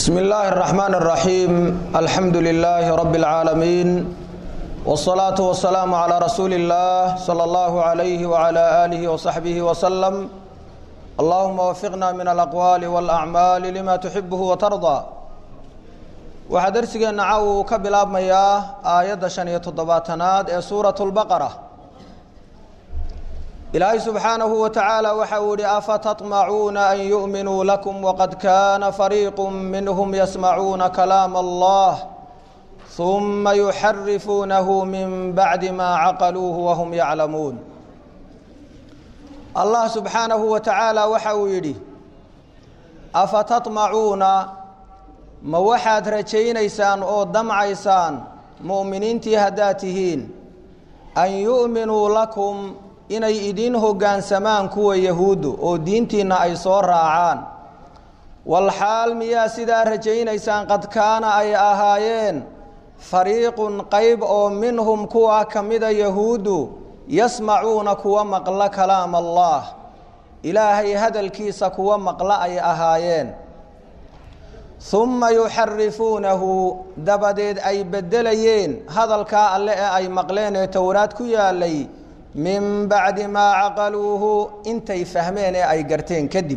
بسم الله الرحمن الرحيم الحمد لله رب العالمين والصلاة والسلام على رسول الله صلى الله عليه وعلى آله وصحبه وسلم اللهم وفقنا من الأقوال والأعمال لما تحبه وترضى waxaa darsigeenna caw uu ka bilaabmayaa aayadda shan iyo toddobaatanaad ee suuratu lbaqara ilaahay subxaanahu wa tacaala waxa uu yihi afatatmacuuna an yu'minuu lakum waqad kaana fariiqu minhum yasmacuuna kalaama allah huma yuxarifuunahu min bacdi maa caqaluuhu wahum yaclamuun allah subxaanahu wa tacaala waxa uu yidhi afatatmacuuna ma waxaad rajaynaysaan oo damcaysaan mu'miniintii haddaad tihiin an yu'minuu lakum inay idiin hoggaansamaan kuwa yahuuddu oo diintiinna ay soo raacaan walxaal miyaa sidaa rajaynaysaan qad kaana ay ahaayeen fariiqun qayb oo minhum kuwa ka mida yahuuddu yasmacuuna kuwa maqla kalaama allah ilaahay hadalkiisa kuwa maqla ay ahaayeen humma yuxarifuunahu dabadeed ay beddelayeen hadalkaa alle ee ay maqleen ee towraad ku yaalay min bacdi maa caqaluuhu intay fahmeen ee ay garteen kadib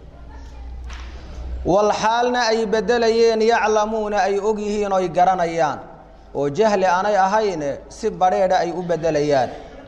walxaalna ay beddelayeen yaclamuuna ay og yihiin oy garanayaan oo jahli aanay ahayne si badrheedha ay u beddelayaan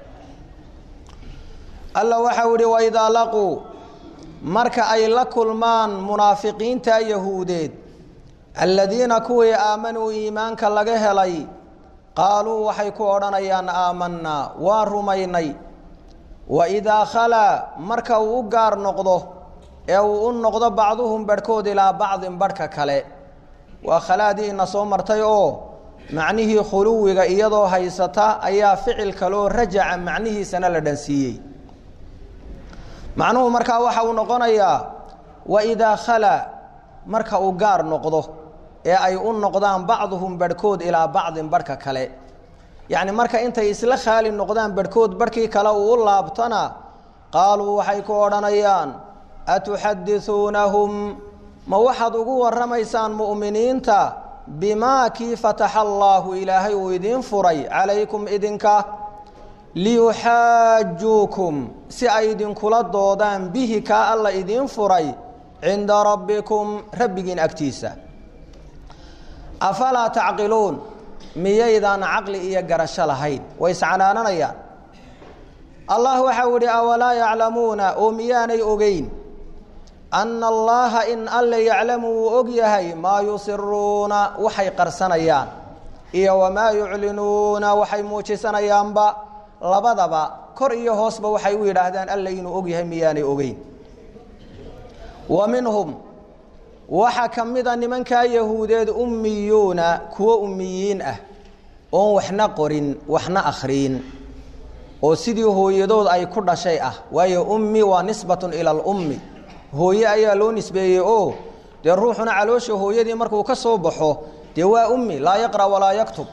alla waxau ihi waidaa laquu marka ay la kulmaan munaafiqiinta yahuudeed aladiina kuwii aamanuu iimaanka laga helay qaaluu waxay ku odhanayaan aamanaa waa rumaynay wa idaa khalaa marka uu u gaar noqdo ee uu u noqdo bacduhum badhkood ilaa bacdin badhka kale waa khalaadii ina soo martay oo macnihii khuluwiga iyadoo haysata ayaa ficil kaloo rajaca macnihiisana la dhansiiyey macnuhu markaa waxa uu noqonayaa wa idaa khalaa marka uu gaar noqdo ee ay u noqdaan bacduhum badhkood ilaa bacdin badhka kale yacni marka intay isla khaali noqdaan badhkood badhkii kale uu u laabtana qaaluu waxay ku odhanayaan atuxadisuunahum ma waxaad ugu warramaysaan mu'miniinta bimaa kii fataxa allaahu ilaahay uu idiin furay calaykum idinka liyuxaajuukum si ay idinkula doodaan bihi kaa alla idiin furay cinda rabbikum rabbigiin agtiisa afalaa tacqiluun miyaydaan caqli iyo garasho lahayn way iscanaananayaan allah waxau idhi awalaa yaclamuuna oo miyaanay ogeyn anna allaha in alle yaclamu wuu og yahay maa yusiruuna waxay qarsanayaan iyo wamaa yuclinuuna waxay muujisanayaanba labadaba kor iyo hoosba waxay u yidhaahdaan alle inuu og yahay miyaanay ogeyn wa minhum waxaa ka mida nimankaa yahuudeed ummiyuuna kuwo ummiyiin ah oon waxna qorin waxna akhriin oo sidii hooyadood ay ku dhashay ah waayo ummi waa nisbatun ila alummi hooye ayaa loo nisbeeyey oo dee ruuxuna caloosha hooyadii markuu ka soo baxo dee waa ummi laa yaqra' walaa yaktub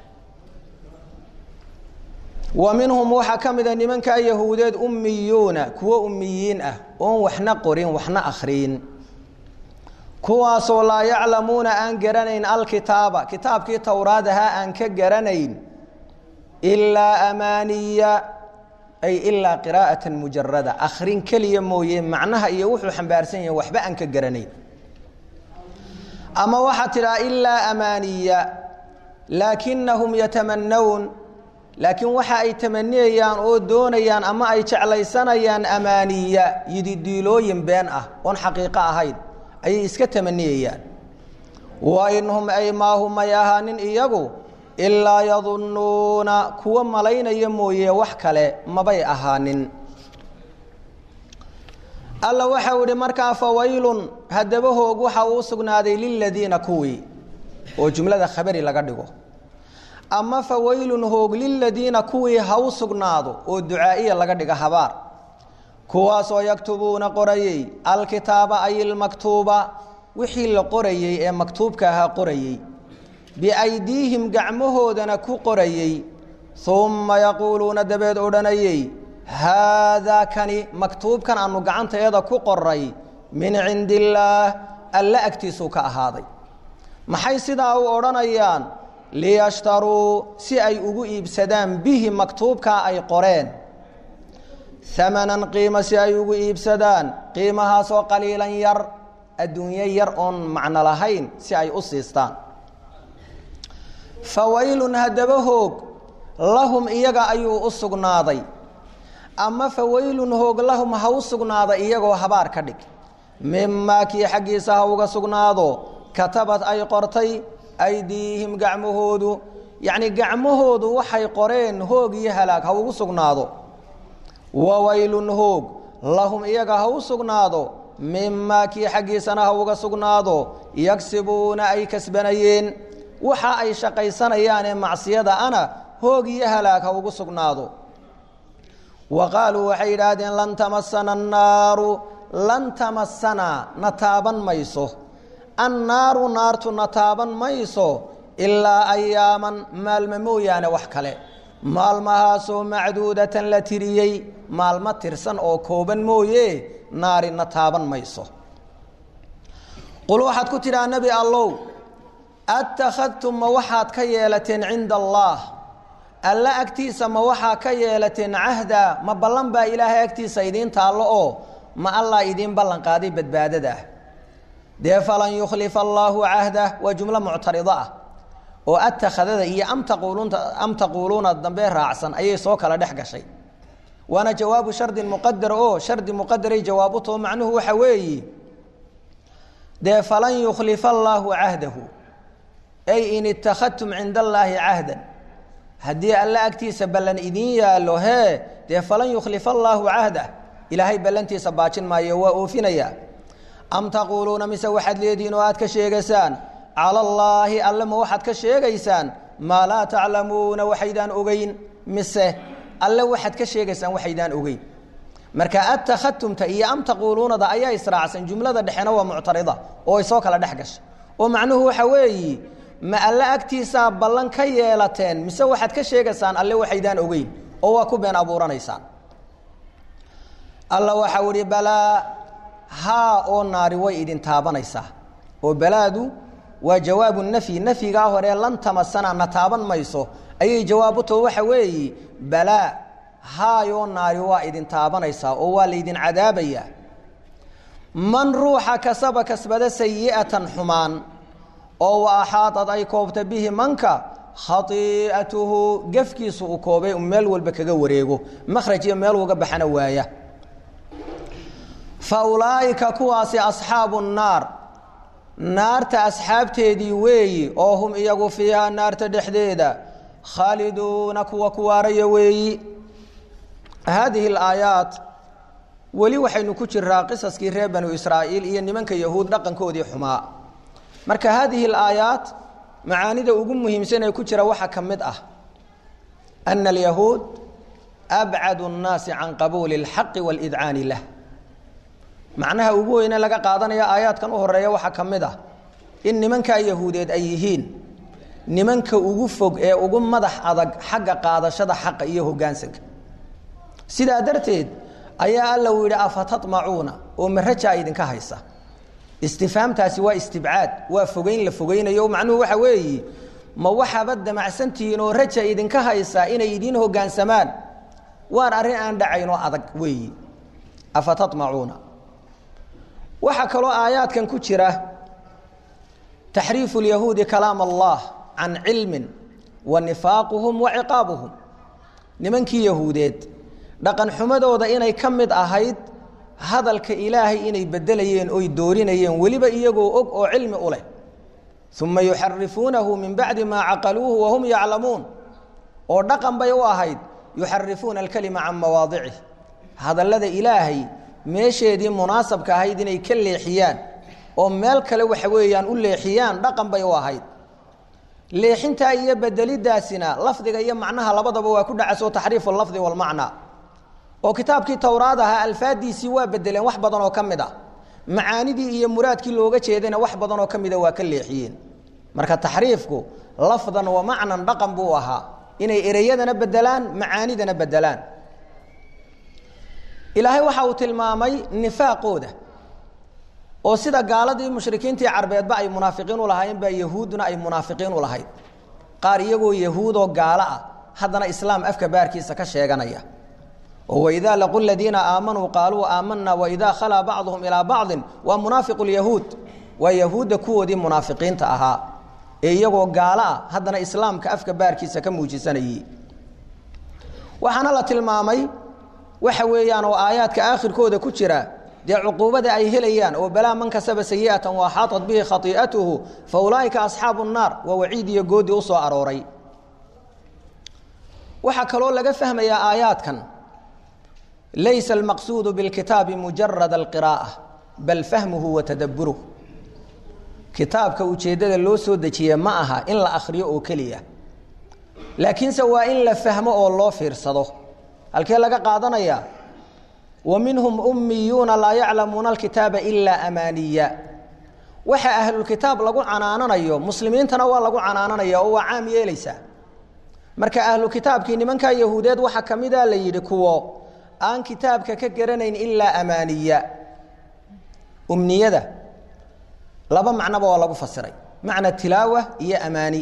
wa minhum waxaa ka mida nimankaa yahuudeed ummiyuuna kuwo ummiyiin ah oon waxna qorin waxna akhriin kuwaasoo laa yaclamuuna aan garanayn alkitaaba kitaabkii towraad ahaa aan ka garanayn ilaa amaaniya ay ilaa qiraa'atan mujarada akhrin keliya mooye macnaha iyo wuxuu xambaarsan yahay waxba aan ka garanayn ama waxaa tidhaha ilaa amaaniya laakinahum yatamanawun laakiin waxa ay tamaniyayaan oo doonayaan ama ay jeclaysanayaan amaaniya yididiilooyin been ah oon xaqiiqo ahayn ayay iska tamaniyayaan wa inhum ay maahum may ahaanin iyagu ilaa yadunnuuna kuwa malaynaya mooye wax kale mabay ahaanin alla waxau idhi markaa fawaylun haddaba hoog waxa uu sugnaaday liladiina kuwii oo jumlada khabari laga dhigo ama fawaylun hoog liladiina kuwii ha u sugnaado oo ducaa'iya laga dhiga habaar kuwaasoo yaktubuuna qorayey alkitaaba ay ilmaktuuba wixii la qorayey ee maktuubka ahaa qorayey biaydiihim gacmahoodana ku qorayey umma yaquuluuna dabeed odhanayey haadaa kani maktuubkan aanu gacanteeda ku qoray min cindi illaah alle agtiisuu ka ahaaday maxay sidaa u odhanayaan liyashtaruu si ay ugu iibsadaan bihi maktuubkaa ay qoreen amanan qiimo si ay ugu iibsadaan qiimahaasoo qaliilan yar adduunyo yar oon macno lahayn si ay u siistaan fawaylun haddaba hoog lahum iyaga ayuu u sugnaaday ama fawaylun hoog lahum ha u sugnaada iyagoo habaar ka dhig mimaa kii xaggiisa ha uga sugnaado katabad ay qortay aydiihim gacmahoodu yacni gacmahoodu waxay qoreen hoog iyo halaag ha ugu sugnaado wawaylun hoog lahum iyaga ha u sugnaado mimaa kii xaggiisana ha uga sugnaado yagsibuuna ay kasbanayeen waxa ay shaqaysanayaanee macsiyada ana hoog iyo halaag ha ugu sugnaado wa qaaluu waxay yidhaahdeen lan tamasana annaaru lan tamasanaa na taaban mayso annaaru naartu na taaban mayso ilaa ayaaman maalmo mooyaane wax kale maalmahaasoo macduudatan la tiriyey maalmo tirsan oo kooban mooye naari na taaban mayso qul waxaad ku tidhaha nebi allow attakhadtum ma waxaad ka yeelateen cinda allaah alla agtiisa ma waxaa ka yeelateen cahda ma ballan baa ilaahay agtiisa idiin taallo oo ma allah idiin ballan qaaday badbaadada ah dee falan yukhlifa allaahu cahdah waa jumlo muctarido ah oo attakhadada iyo am taquulunta am taquuluuna dambe raacsan ayay soo kala dhex gashay waana jawaabu shardin muqadar oo shardi muqadaray jawaab u taho macnuhu waxa weeyi dee falan yukhlifa allaahu cahdahu ay in ittakhadtum cinda allaahi cahdan haddii alle agtiisa ballan idiin yaallo hee dee falan yukhlifa allaahu cahdah ilaahay ballantiisa baajin maayo waa oofinayaa am taquuluuna mise waxaad leedihiin oo aad ka sheegaysaan cala allaahi alle ma waxaad ka sheegaysaan maa laa taclamuuna waxaydaan ogeyn mise alle waxaad ka sheegaysaan waxaydaan ogeyn marka attakhadtumta iyo am taquuluunada ayaa israacsan jumlada dhexena waa muctarida oo ay soo kala dhex gashay oo macnuhu waxa weeyi ma alle agtiisaa ballan ka yeelateen mise waxaad ka sheegaysaan alle waxaydaan ogeyn oo waa ku been abuuranaysaan alla waxau ihi balaa haa oo naari way idin taabanaysaa oo balaadu waa jawaabu nafyi nafyigaa hore lan tamasana na taaban mayso ayay jawaab u taho waxa weeyi balaa haayoo naari waa idin taabanaysaa oo waa laydin cadaabayaa man ruuxa kasaba kasbada sayi'atan xumaan oo wa axaadad ay koobta bihi manka khai'atuhu gefkiisu uu koobay meel walba kaga wareego makhraj iyo meel uga baxana waaya fa ulaa'ika kuwaasi asxaabu nnaar naarta asxaabteedii weeyi oo hum iyagu fiihaa naarta dhexdeeda khaaliduuna kuwa ku waaraya weeyi haadihi alaayaat weli waxaynu ku jiraa qisaskii reer banu israa'iil iyo nimanka yahuud dhaqankoodii xumaa marka haadihi alaayaat macaanida ugu muhiimsan ee ku jira waxaa ka mid ah ana alyahuud abcadu nnaasi can qabuuli اlxaqi wاlidcaani lah macnaha ugu weyne laga qaadanaya aayaadkan u horeeya waxaa ka mid ah in nimankaa yahuudeed ay yihiin nimanka ugu fog ee ugu madax adag xagga qaadashada xaqa iyo hogaansanka sidaa darteed ayaa alla uu yidhi afatatmacuuna oo marajaa idinka haysa istifhaamtaasi waa istibcaad waa fogeyn la fogeynayo macnuhu waxa weeyi ma waxaaba damacsantihiin oo raja idinka haysa inay idiin hogaansamaan waan arrin aan dhacaynoo adag weeyi afatatmacuuna waxaa kaloo aayaadkan ku jira taxriifu lyahuudi kalaam allah can cilmin wa nifaaquhum wa ciqaabuhum nimankii yahuudeed dhaqan xumadooda inay ka mid ahayd hadalka ilaahay inay bedelayeen oy doorinayeen weliba iyagoo og oo cilmi u leh uma yuxarifuunahu min bacdi maa caqaluuhu wahum yaclamuun oo dhaqan bay u ahayd yuxarifuuna alkalima can mawaadicih hadallada ilaahay meesheedii munaasabka ahayd inay ka leexiyaan oo meel kale waxa weeyaan u leexiyaan dhaqan bay u ahayd leexintaa iyo bedelidaasina lafdiga iyo macnaha labadaba waa ku dhacaso taxriifu lafdi walmacna oo kitaabkii towraad ahaa alfaadiisii waa bedeleen wax badan oo ka mid a macaanidii iyo muraadkii looga jeedayna wax badan oo ka mida waa ka leexiyeen marka taxriifku lafdan wa macnan dhaqan buu ahaa inay ereyadana bedelaan macaanidana bedelaan ilaahay waxa uu tilmaamay nifaaqooda oo sida gaaladii mushrikiintii carbeedba ay munaafiqiin u lahaayeen baa yahuudduna ay munaafiqiin u lahayd qaar iyagoo yahuudoo gaalo ah haddana islaam afka baarkiisa ka sheeganaya oo waidaa laqu ladiina aamanuu qaaluu aamanna waidaa khalaa bacduhum ilaa bacdin waa munaafiqu lyahuud waa yahuudda kuwoodii munaafiqiinta ahaa ee iyagoo gaalo ah haddana islaamka afka baarkiisa ka muujisanayey waxaana la tilmaamay waxa weeyaan oo aayaadka aakhirkooda ku jira dee cuquubada ay helayaan oo balaa man kasaba sayi'atan wa axaaطat bihi khaii'atuhu fa ulaa'ika asxaabu الnaar waa waciid iyo goodi u soo arooray waxaa kaloo laga fahmayaa aayaadkan laysa almaqsuudu biاlkitaabi mujarad alqiraa'a bal fahmuhu wa tadabburuh kitaabka ujeeddada loo soo dejiye ma aha in la akhriyo oo keliya laakiinse waa in la fahmo oo loo fiirsado halkee laga qaadanayaa wa minhum ummiyuuna laa yaclamuuna alkitaaba ilaa amaaniya waxa ahlulkitaab lagu canaananayo muslimiintana waa lagu canaananaya oo waa caam yeelaysaa marka ahlu kitaabkii nimankaa yahuudeed waxaa ka mida la yidhi kuwo aan kitaabka ka garanayn ilaa amaaniya umniyada laba macnoba waa lagu fasiray macna tilaawa iyo amaani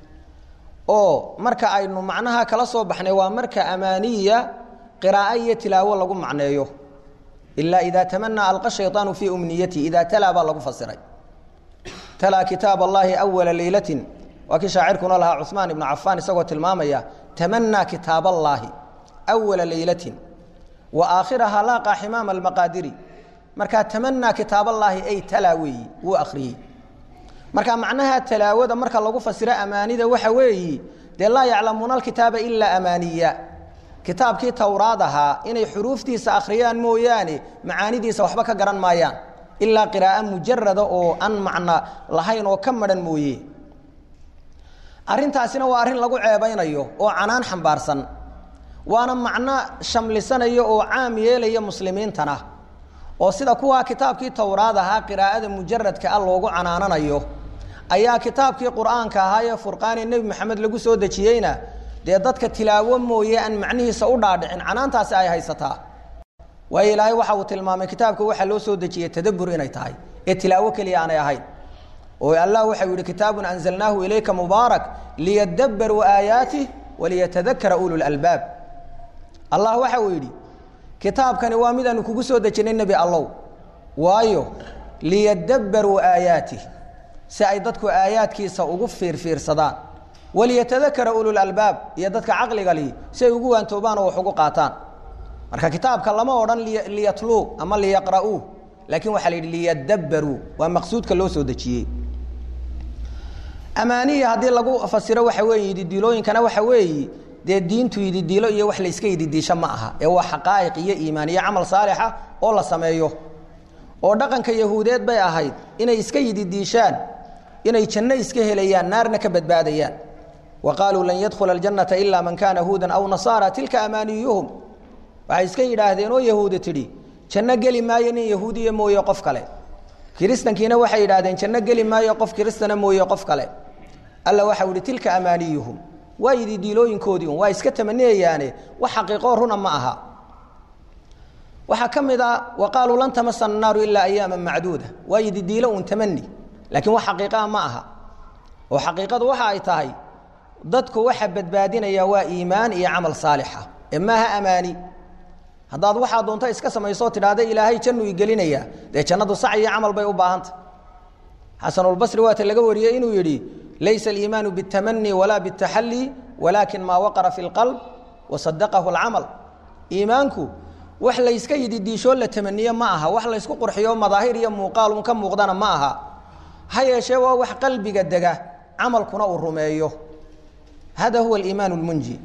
oo marka aynu macnaha kala soo baxnay waa marka amaaniya qiraa'o iyo tilaawo lagu macneeyo ilaa idaa tamanaa alqa shayطaanu fii umniyati idaa talaa baa lagu fasiray talaa kitaab allahi awala leylatin waa kii shaacirkuna lahaa cuثmaan ibnu cafaan isagoo tilmaamaya tamanaa kitaab allaahi awala leylatin wa aakhiraha laaqa ximaama almaqaadiri markaa tamanaa kitaab allaahi ay talaa weeyi wuu akhriyey marka macnaha talaawada marka lagu fasiro amaanida waxa weeyi dee laa yaclamuuna alkitaaba ilaa amaaniya kitaabkii towraad ahaa inay xuruuftiisa akhriyaan mooyaane macaanidiisa waxba ka garan maayaan ilaa qiraa'o mujarada oo aan macno lahayn oo ka madhan mooye arrintaasina waa arrin lagu ceebaynayo oo canaan xambaarsan waana macno shamlisanayo oo caam yeelaya muslimiintana oo sida kuwaa kitaabkii towraad ahaa qiraa'ada mujaradka ah loogu canaananayo ayaa kitaabkii qur'aanka ahaa ee furqaanee nebi maxamed lagu soo dejiyeyna dee dadka tilaawo mooye aan macnihiisa u dhaadhicin canaantaasi ay haysataa waayo ilaahay waxa uu tilmaamay kitaabka waxaa loo soo dejiyey tadabbur inay tahay ee tilaawo keliya aanay ahayn oo allah waxau yihi kitaabun anzalnaahu ilayka mubaarak liyadabbaruu aayaatih waliyatadakara ulu lalbaab allah waxa uu yidhi kitaabkani waa midaanu kugu soo dejinay nebi allow waayo liyadabbaruu aayaatih si ay dadku aayaadkiisa ugu fiirfiirsadaan waliyatadakara ululalbaab iyo dadka caqliga lihi si ay ugu waantoobaan oo wax ugu qaataan marka kitaabka lama odhan liyatluu ama liyaqra'uu laakiin waxaa la yidhi liyadabbaruu waa maqsuudka loo soo dejiyey amaaniya haddii lagu fasiro waxa weeye yididiilooyinkana waxa weeyi dee diintu yididiilo iyo wax layska yididiisho ma aha ee waa xaqaa'iq iyo iimaan iyo camal saalixa oo la sameeyo oo dhaqanka yahuudeed bay ahayd inay iska yididiishaan inay janno iska helayaan naarna ka badbaadayaan wa qaaluu lan yadkhula aljannata ilaa man kaana huudan aw nasaara tilka amaaniyuhum waxay iska yidhaahdeen oo yahuudi tidhi janno geli maayo nin yahuudiya mooye qof kale kiristankiina waxay yidhahdeen janno geli maayo qof kiristana mooye qof kale alla waxau ihi tilka amaaniyuhum waa yididiilooyinkoodii un waa iska tamaniyayaane wax xaqiiqoo runa ma aha waxaa ka mid a wa qaaluu lan tamasana naaru ilaa ayaama macduuda waa yididiilo un tamani laakiin wax xaqiiqaa ma aha oo xaqiiqadu waxa ay tahay dadku waxa badbaadinaya waa iimaan iyo camal saalixa ee maaha amaani haddaad waxaa doonto iska samaysoo tidhaahda ilaahay jannu igelinaya dee jannadu sac iyo camal bay u baahanta xasanulbasri waata laga wariyey inuu yidhi laysa aliimaanu biاtamani walaa biاtaxalli walaakin maa waqara fi اlqalb wasadaqahu اlcamal iimaanku wax layska yididiishoo la tamaniye ma aha wax laysku qurxiyo madaahir iyo muuqaalun ka muuqdana ma aha ha yeeshee waa wax qalbiga dega camalkuna uu rumeeyo hada huwa aliimaan اlmunji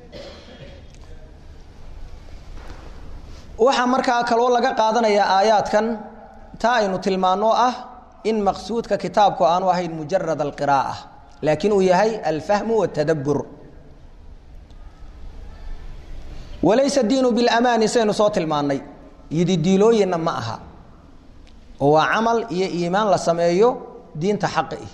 waxaa markaa kaloo laga qaadanayaa aayaadkan taa aynu tilmaano ah in maqsuudka kitaabku aanu ahayn mujarad alqiraa'a laakiin uu yahay alfahmu waاtadabbur walaysa diinu bilamaani saynu soo tilmaannay yididiilooyinna ma aha oo waa camal iyo iimaan la sameeyo diinta xaqi ih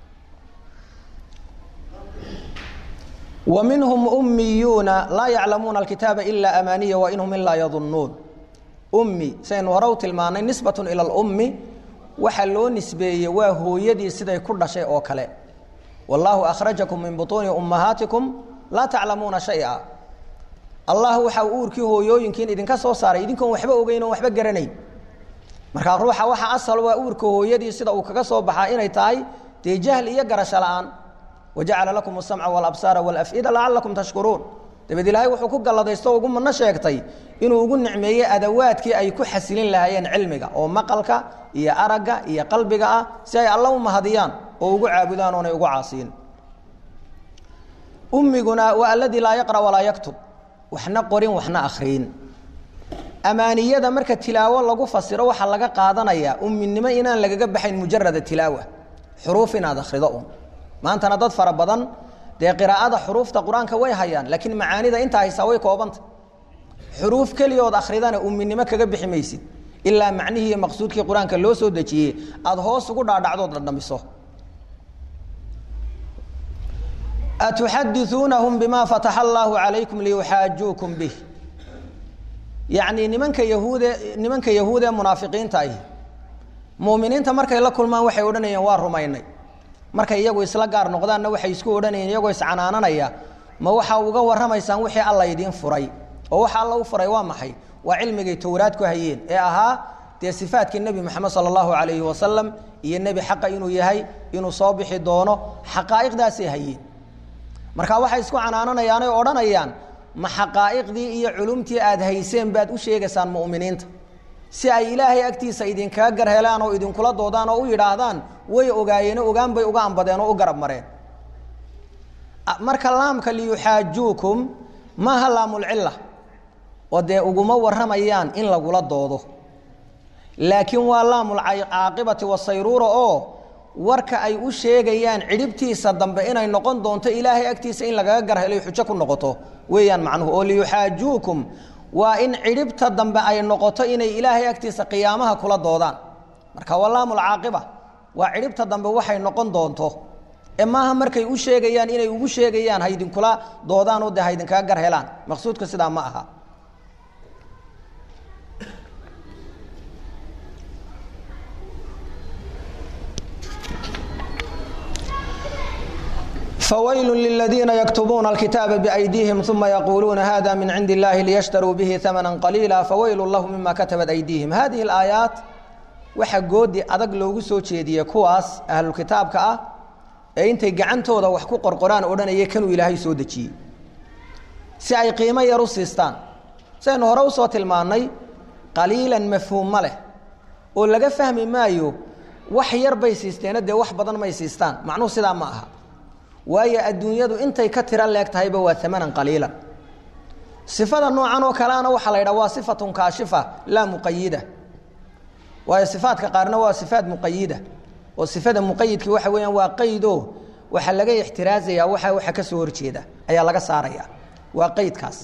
wa minhum ummiyuuna laa yaclamuuna alkitaaba ilaa amaaniya wa inhum ilaa yadunnuun ummi saynu hore u tilmaannay nisbatun ila alummi waxa loo nisbeeyey waa hooyadii siday ku dhashay oo kale wallaahu akhrajakum min butuuni ummahaatikum laa taclamuuna shaya allah waxa uu uurkii hooyooyinkiin idinka soo saaray idinkoon waxba ogeyn oon waxba garanayn markaa ruuxa waxa asal waa uurka hooyadii sida uu kaga soo baxaa inay tahay dee jahli iyo garasho la-aan wajacala lakum asamca walabsaara walaf'ida lacalakum tashkuruun dabeed ilaahay wuxuu ku galladaysto ugu mano sheegtay inuu ugu nicmeeyey adawaadkii ay ku xasilin lahaayeen cilmiga oo maqalka iyo aragga iyo qalbiga ah si ay alla u mahadiyaan oo ugu caabudaan oonay ugu caasiyin ummiguna waa aladii laa yaqra walaa yaktub waxna qorin waxna akhriyin amaaniyada marka tilaawo lagu fasiro waxaa laga qaadanayaa umminimo inaan lagaga baxayn mujarada tilaawa xuruuf inaad akhrido un maantana dad fara badan dee qiraa'ada xuruufta qur-aanka way hayaan laakiin macaanida intaa haysaa way koobanta xuruuf keliyood akhridana umminimo kaga bixi maysid ilaa macnihii iyo maqsuudkii qur-aanka loo soo dejiyey aada hoos ugu dhaadhacdood dhadhamiso atuxadiuunahum bima fataxa allaahu calaykum liyuxaajuukum bih yacnii nimanka yahuude nimanka yahuud ee munaafiqiinta ahi muuminiinta markay la kulmaan waxay odhanayeen waa rumaynay markay iyagu isla gaar noqdaanna waxay isku odhanayeen iyagoo iscanaananaya ma waxaa uga warramaysaan wixii alla idiin furay oo waxa alla u furay waa maxay waa cilmigay towraad ku hayeen ee ahaa dee sifaatkii nebi moxamed sala allahu calayhi wasalam iyo nebi xaqa inuu yahay inuu soo bixi doono xaqaa'iqdaasay hayeen marka waxay isku canaananayaan oy odhanayaan ma xaqaa'iqdii iyo culumtii aada hayseen baad u sheegaysaan mu'miniinta si ay ilaahay agtiisa idinkaga gar helaan oo idinkula doodaan oo u yidhaahdaan way ogaayeen ogaan bay uga ambadeen oo u garab mareen marka laamka liyuxaajuukum maaha laamulcilla oo dee uguma warramayaan in lagula doodo laakiin waa laamulcaaqibati wasayruura oo warka ay u sheegayaan cidhibtiisa dambe inay noqon doonto ilaahay agtiisa in lagaga gar helo xujo ku noqoto weeyaan macnuhu oo liyuxaajuukum waa in cidhibta dambe ay noqoto inay ilaahay agtiisa qiyaamaha kula doodaan marka waa laamulcaaqiba waa cidhibta dambe waxay noqon doonto ee maaha markay u sheegayaan inay ugu sheegayaan haydinkula doodaan oo dee haydinkaga gar helaan maqsuudka sidaa ma aha fawaylu liladiina yaktubuuna alkitaaba biaydiihim uma yaquuluuna hada min cindi illahi liyashtaruu bihi amana qaliila fawaylu lahu mima katabat aydiihim hadihi alaayaat waxaa goodi adag loogu soo jeediyey kuwaas ahlulkitaabka ah ee intay gacantooda wax ku qorqoraan odhanaya kanuu ilaahay soo dejiyey si ay qiimo yar u siistaan sidaynu hore usoo tilmaannay qaliilan mafhuumma leh oo laga fahmi maayo wax yar bay siisteena dee wax badan may siistaan macnuhu sidaa ma aha waayo adduunyadu intay ka tiro leeg tahayba waa amanan qaliilan sifada noocan oo kaleana waxaa la yidhaha waa sifatun kaashifa laa muqayida waayo sifaadka qaarna waa sifaat muqayida oo sifada muqayidki waxa weeyaan waa qaydo waxaa laga ixtiraazaya waxa waxa ka soo horjeeda ayaa laga saaraya waa qaydkaas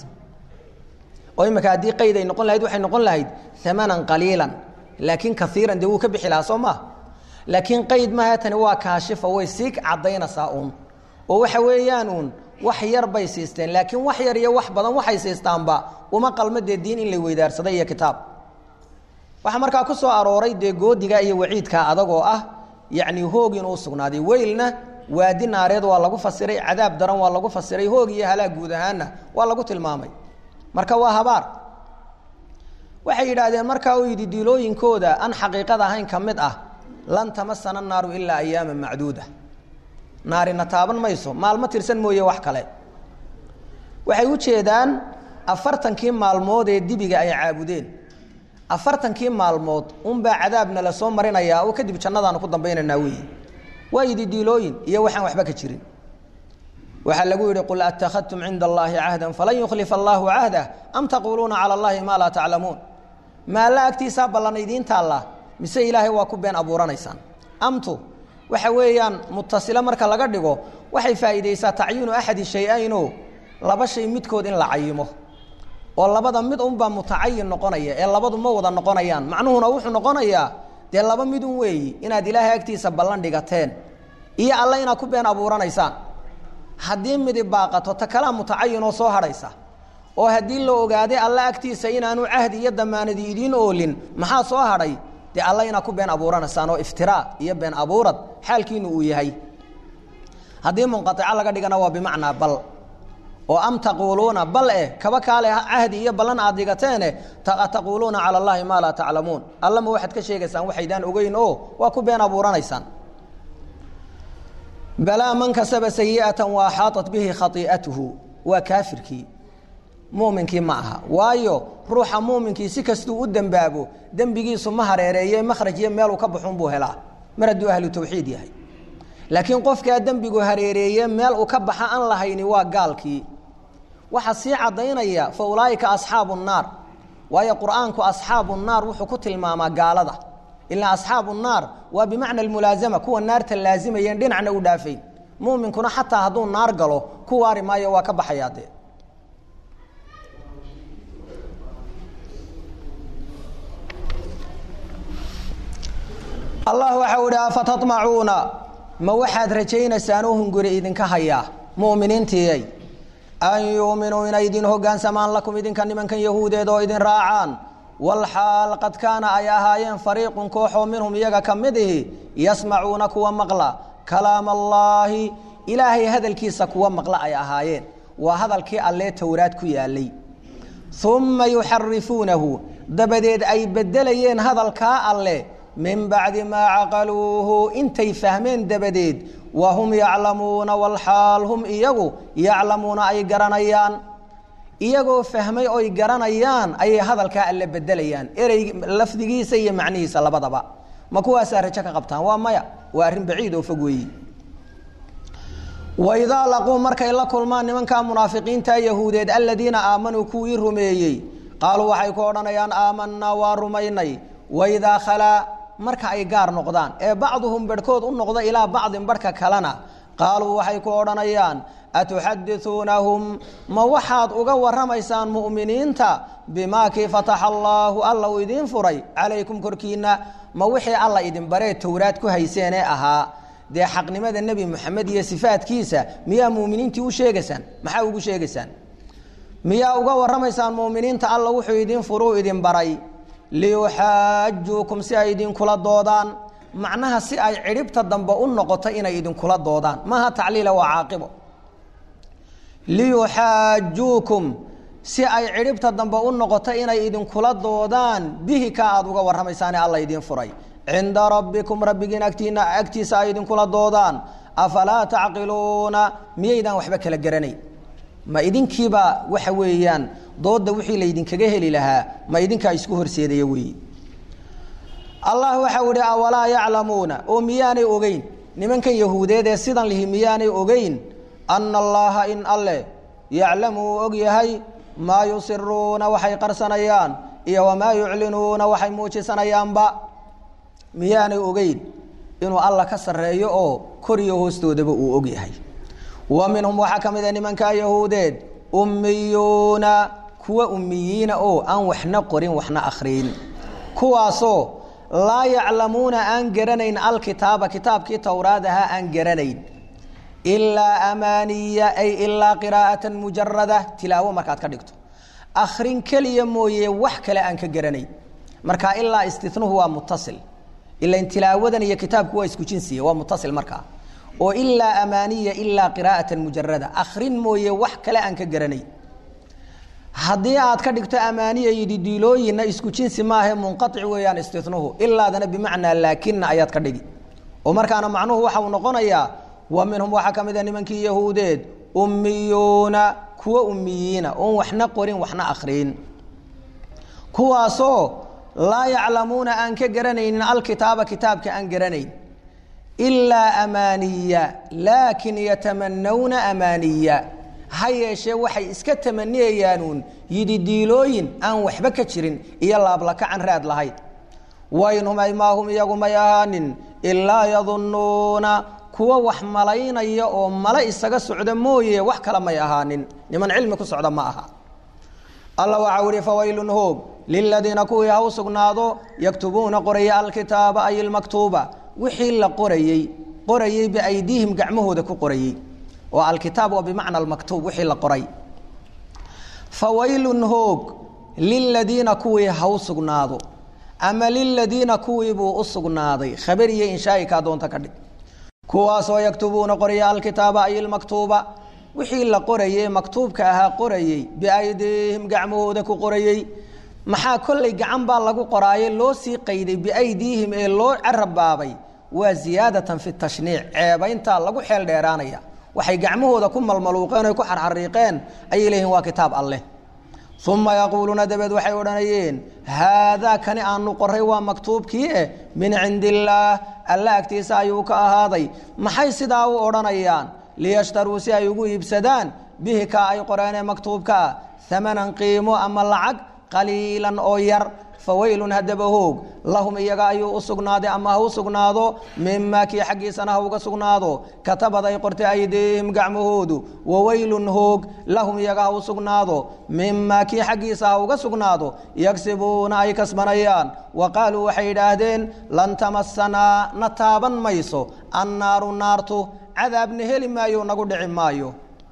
oo imika haddii qayd ay noqon lahayd waxay noqon lahayd amanan qaliilan laakiin kaiiran dee wuu ka bixi lahaa soo maa laakiin qayd maaha tani waa kaashifa way sii caddaynaysaa uun oo waxa weeyaan uun wax yar bay siisteen laakiin wax yar iyo wax badan waxay siistaanba uma qalmo dee diin in la weydaarsaday iyo kitaab waxaa markaa ku soo arooray dee goodiga iyo waciidkaa adag oo ah yacni hoog inuu sugnaaday weylna waadi naareed waa lagu fasiray cadaab daran waa lagu fasiray hoog iyo halaag guud ahaanna waa lagu tilmaamay marka waa habaar waxay yidhaahdeen markaa uu yidhi diilooyinkooda aan xaqiiqada ahayn ka mid ah lan tamasana naaru ilaa ayaama macduuda naarina taaban mayso maalmo tirsan mooye wax kale waxay u jeedaan afartankii maalmood ee dibiga ay caabudeen afartankii maalmood unbaa cadaabna la soo marinayaa oo kadib jannadaanu ku dambaynaynaa weyi waa yidi diilooyin iyo waxaan waxba ka jirin waxaa lagu yidhi qul attakhadtum cinda allaahi cahdan falan yukhlifa allaahu cahdah am taquuluuna cala allahi maa laa taclamuun maalla agtiisaa ballan idiin taallaa mise ilaahay waa ku been abuuranaysaan amtu waxa weeyaan mutasilo marka laga dhigo waxay faa'iidaysaa tacyiinu axadi shay-ayno laba shay midkood in la cayimo oo labada mid unbaa mutacayin noqonaya ee labadu ma wada noqonayaan macnuhuna wuxuu noqonayaa dee laba midun weeyi inaad ilaahay agtiisa ballan dhigateen iyo alle inaad ku been abuuranaysaan haddii midi baaqato ta kalaa mutacayinoo soo hadhaysa oo haddii la ogaaday alle agtiisa inaanu cahdi iyo damaanadi idiin oolin maxaa soo hadhay dee alla inaad ku been abuuranaysaan oo iftiraa iyo been abuurad xaalkiinu uu yahay haddii munqaica laga dhigana waa bimacnaa bal oo am taquuluuna bal eh kaba kaale cahdi iyo ballan aad dhigateene taquuluuna cala allahi maa laa taclamuun allama waxaad ka sheegaysaan waxaydaan ogeyn oo waa ku been abuuranaysaan balaa man kasaba sayi'atan wa axaaطat bihi khai'atuhu waa kaafirkii muuminkii ma aha waayo ruuxa muuminkii si kastuu u dembaabo dembigiisu ma hareereeye makhraj iyo meeluu ka baxun buu helaa mar hadduu ahlu tawxiid yahay laakiin qofkaa dembigu hareereeye meel uu ka baxa aan lahayni waa gaalkii waxaa sii caddaynaya fa ulaa'ika asxaabu nnaar waayo qur'aanku asxaabu nnaar wuxuu ku tilmaamaa gaalada ilaa asxaabu nnaar waa bimacna almulaasama kuwa naarta laazimayeen dhinacna u dhaafayn muuminkuna xataa hadduu naar galo ku waari maayo waa ka baxayaa dee allah waxau ihi afatatmacuuna ma waxaad rajaynaysaan oo hunguri idinka hayaa mu'miniintiiyay an yuuminuu inay idin hoggaansamaan lakum idinka nimankan yahuudeed oo idin raacaan walxaal qad kaana ay ahaayeen fariiqun kooxoo minhum iyaga ka mid ihi yasmacuuna kuwa maqla kalaam allaahi ilaahay hadalkiisa kuwa maqla ay ahaayeen waa hadalkii allee towraad ku yaalay umma yuxarifuunahu dabadeed ay beddelayeen hadalkaa alleh min bacdi maa caqaluuhu intay fahmeen dabadeed wa hum yaclamuuna walxaal hum iyagu yaclamuuna ay garanayaan iyagoo fahmay oy garanayaan ayay hadalkaa alle bedelayaan erey lafdigiisa iyo macnihiisa labadaba ma kuwaasaa rajo ka qabtaan waa maya waa arrin baciid oo fog weeyi waidaa laquu markay la kulmaan nimankaa munaafiqiinta yahuudeed aladiina aamanuu kuwii rumeeyey qaaluu waxay ku odhanayaan aamanaa waa rumaynay waidaa khalaa marka ay gaar noqdaan ee bacduhum barhkood u noqda ilaa bacdin barhka kalena qaaluu waxay ku odhanayaan atuxadisuunahum ma waxaad uga warramaysaan mu'miniinta bimaa kii fataxa allaahu alla uu idiin furay calaykum korkiinna ma wixii alla idin baree towraad ku hayseen ee ahaa dee xaqnimada nebi moxamed iyo sifaadkiisa miyaa mu'miniintii u sheegaysaan maxaa ugu sheegaysaan miyaa uga warramaysaan mu'miniinta alla wuxuu idin furuu idin baray liyuxaajuukum si ay idinkula doodaan macnaha si ay cidhibta dambe u noqoto inay idinkula doodaan maaha tacliila waa caaqibo liyuxaajuukum si ay cidhibta dambe u noqoto inay idinkula doodaan bihi ka aada uga warramaysaane alla idiin furay cinda rabbikum rabbigiin agtiina agtiisa ay idinkula doodaan afalaa tacqiluuna miyaydaan waxba kala garanayn ma idinkiiba waxa weeyaan dooda wixii laydinkaga heli lahaa ma idinkaa isku horseedaya weeye allah waxau ihi awalaa yaclamuuna oo miyaanay ogeyn nimankan yahuudeed ee sidan lihi miyaanay ogeyn ana allaha in alleh yaclamu uu og yahay maa yusiruuna waxay qarsanayaan iyo wamaa yuclinuuna waxay muujisanayaanba miyaanay ogeyn inuu alla ka sarreeyo oo koriyo hoostoodaba uu og yahay wa minhum waxaa ka mid a nimankaa yahuudeed ummiyuuna kuwa ummiyiina oo aan waxna qorin waxna akhriyin kuwaasoo laa yaclamuuna aan garanayn alkitaaba kitaabkii towraad ahaa aan garanayn ilaa amaaniya ay ilaa qiraa'atan mujarada tilaawo markaad ka dhigto akhrin keliya mooye wax kale aan ka garanayn marka ilaa istinuhu waa mutasil ilan tilaawadan iyo kitaabku waa isku jinsiya waa mutasil markaa oo ilaa amaaniya ilaa qiraa'atan mujarada akhrin mooye wax kale aan ka garanayn haddii aad ka dhigto amaaniya yididiilooyinna isku jinsi maahae munqaic weeyaan istinuhu ilaadana bimacnaa laakina ayaad ka dhigi oo markaana macnuhu waxa uu noqonayaa wa minhum waxaa ka mid a nimankii yahuudeed ummiyuuna kuwa ummiyiina oon waxna qorin waxna akhriyin kuwaasoo laa yaclamuuna aan ka garanaynin alkitaaba kitaabka aan garanayn ilaa amaaniya laakin yatamanawna amaaniya ha yeeshee waxay iska tamaniyayaanuun yididiilooyin aan waxba ka jirin iyo laablakacan raad lahayd waynhum ay maahum iyagu may ahaanin ilaa yadunnuuna kuwa wax malaynaya oo male isaga socda mooye wax kale may ahaanin niman cilmi ku socda ma aha alla waxau ihi fawaylun hoog liladiina kuwii ha u sugnaado yaktubuuna qoraya alkitaaba ay ilmaktuuba wixii la qorayey qorayey biaydiihim gacmahooda ku qorayey oo alkitaab waa bimacna almaktuub wixii la qoray fawaylun hoog liladiina kuwii ha u sugnaado ama liladiina kuwii buu u sugnaaday khabariyo inshaai kaa doonta ka dhig kuwaasoo yaktubuuna qoraya alkitaaba ay ilmaktuuba wixii la qorayey maktuubka ahaa qorayey biaydiihim gacmahooda ku qorayey maxaa kollay gacan baa lagu qoraaye loo sii qayday biaydiihim ee loo carabbaabay waa ziyaadatan fi tashniic ceebayntaa lagu xeel dheeraanaya waxay gacmahooda ku malmaluuqeen oy ku xarxariiqeen ayay leeyihin waa kitaab alleh uma yaquuluuna dabeed waxay odhanayeen haadaa kani aanu qoray waa maktuubkii eh min cindi illaah alla agtiisa ayuu ka ahaaday maxay sidaa u odhanayaan liyashtaruu si ay ugu iibsadaan bihi kaa ay qoreenee maktuubkaa amanan qiimo ama lacag qaliilan oo yar fawaylun haddaba hoog lahum iyaga ayuu u sugnaaday ama ha u sugnaado mimaa kii xaggiisana ha uga sugnaado katabad ay qortay aydiihim gacmahoodu wawaylun hoog lahum iyaga ha u sugnaado mimaa kii xaggiisa ha uga sugnaado yagsibuuna ay kasbanayaan wa qaaluu waxay yidhaahdeen lan tamasanaa na taaban mayso annaaru naartu cadaabna heli maayo nagu dhici maayo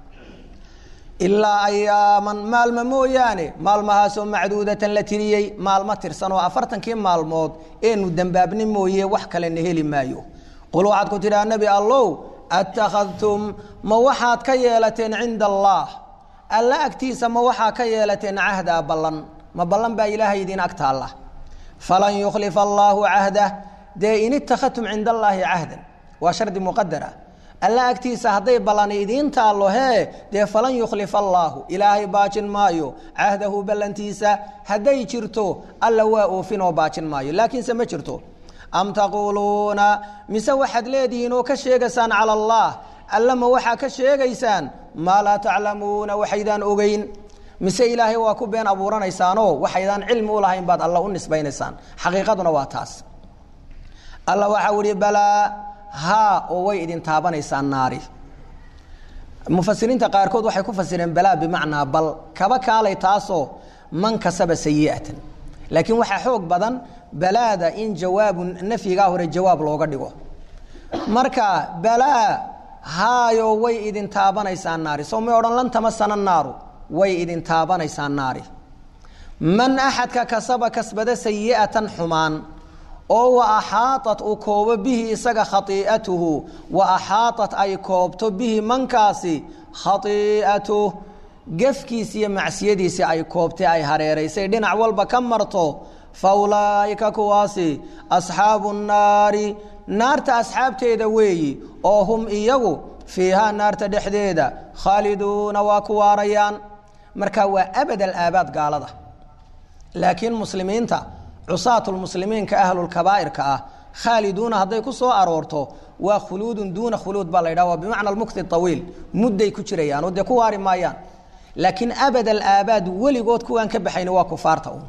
ilaa ayaaman maalmo mooyaane maalmahaasoo macduudatan la tiriyey maalmo tirsan oo afartankii maalmood eenu dembaabni mooye wax kalena heli maayo qul waxaad ku tidhaha nebi allow attakhadtum ma waxaad ka yeelateen cinda allaah alla agtiisa ma waxaa ka yeelateen cahdaa ballan ma ballan baa ilaahay idiin ag taalla falan yukhlifa allaahu cahdah dee in ittakhadtum cinda allaahi cahdan waa shardi muqadara alla agtiisa hadday ballani idiin taallo hee dee falan yukhlifa allaahu ilaahay baajin maayo cahdahu ballantiisa hadday jirto alla waa oofin oo baajin maayo laakiinse ma jirto am taquuluuna mise waxaad leedihiin oo ka sheegaysaan cala allah alla ma waxaa ka sheegaysaan maa laa taclamuuna waxaydaan ogeyn mise ilaahay waa ku been abuuranaysaanoo waxaydaan cilmi u lahayn baad alla u nisbaynaysaan xaqiiqaduna waa taas alla waxau ihi balaa haa oo way idin taabanaysaan naari mufasiriinta qaarkood waxay ku fasireen balaa bimacnaa bal kaba kaalay taasoo man kasaba sayi'atan laakiin waxaa xoog badan balaada in jawaabu nafyigaa hore jawaab looga dhigo marka balaa haayo way idin taabanaysaan naari soo may odhan lan tamasana naaru way idin taabanaysaan naari man axadka kasaba kasbada sayi'atan xumaan oo wa axaaطat uu koobo bihi isaga khaii'atuhu wa axaaطat ay koobto bihi mankaasi khaii'atuh gefkiisi iyo macsiyadiisi ay koobtay ay hareeraysay dhinac walba ka marto fa ulaa'ika kuwaasi asxaabu nnaari naarta asxaabteeda weeyi oo hum iyagu fiihaa naarta dhexdeeda khaaliduuna waa ku waarayaan marka waa abad alaabaad gaalada laakiin muslimiinta cusaatulmuslimiinka ahlulkabaa'irka ah khaaliduuna hadday ku soo aroorto waa khuluudun duuna khuluud baa la ydhaha waa bimacna almukti awiil mudday ku jirayaan oo dee ku waari maayaan laakiin abad alaabaad weligood kuwaan ka baxayni waa kufaarta un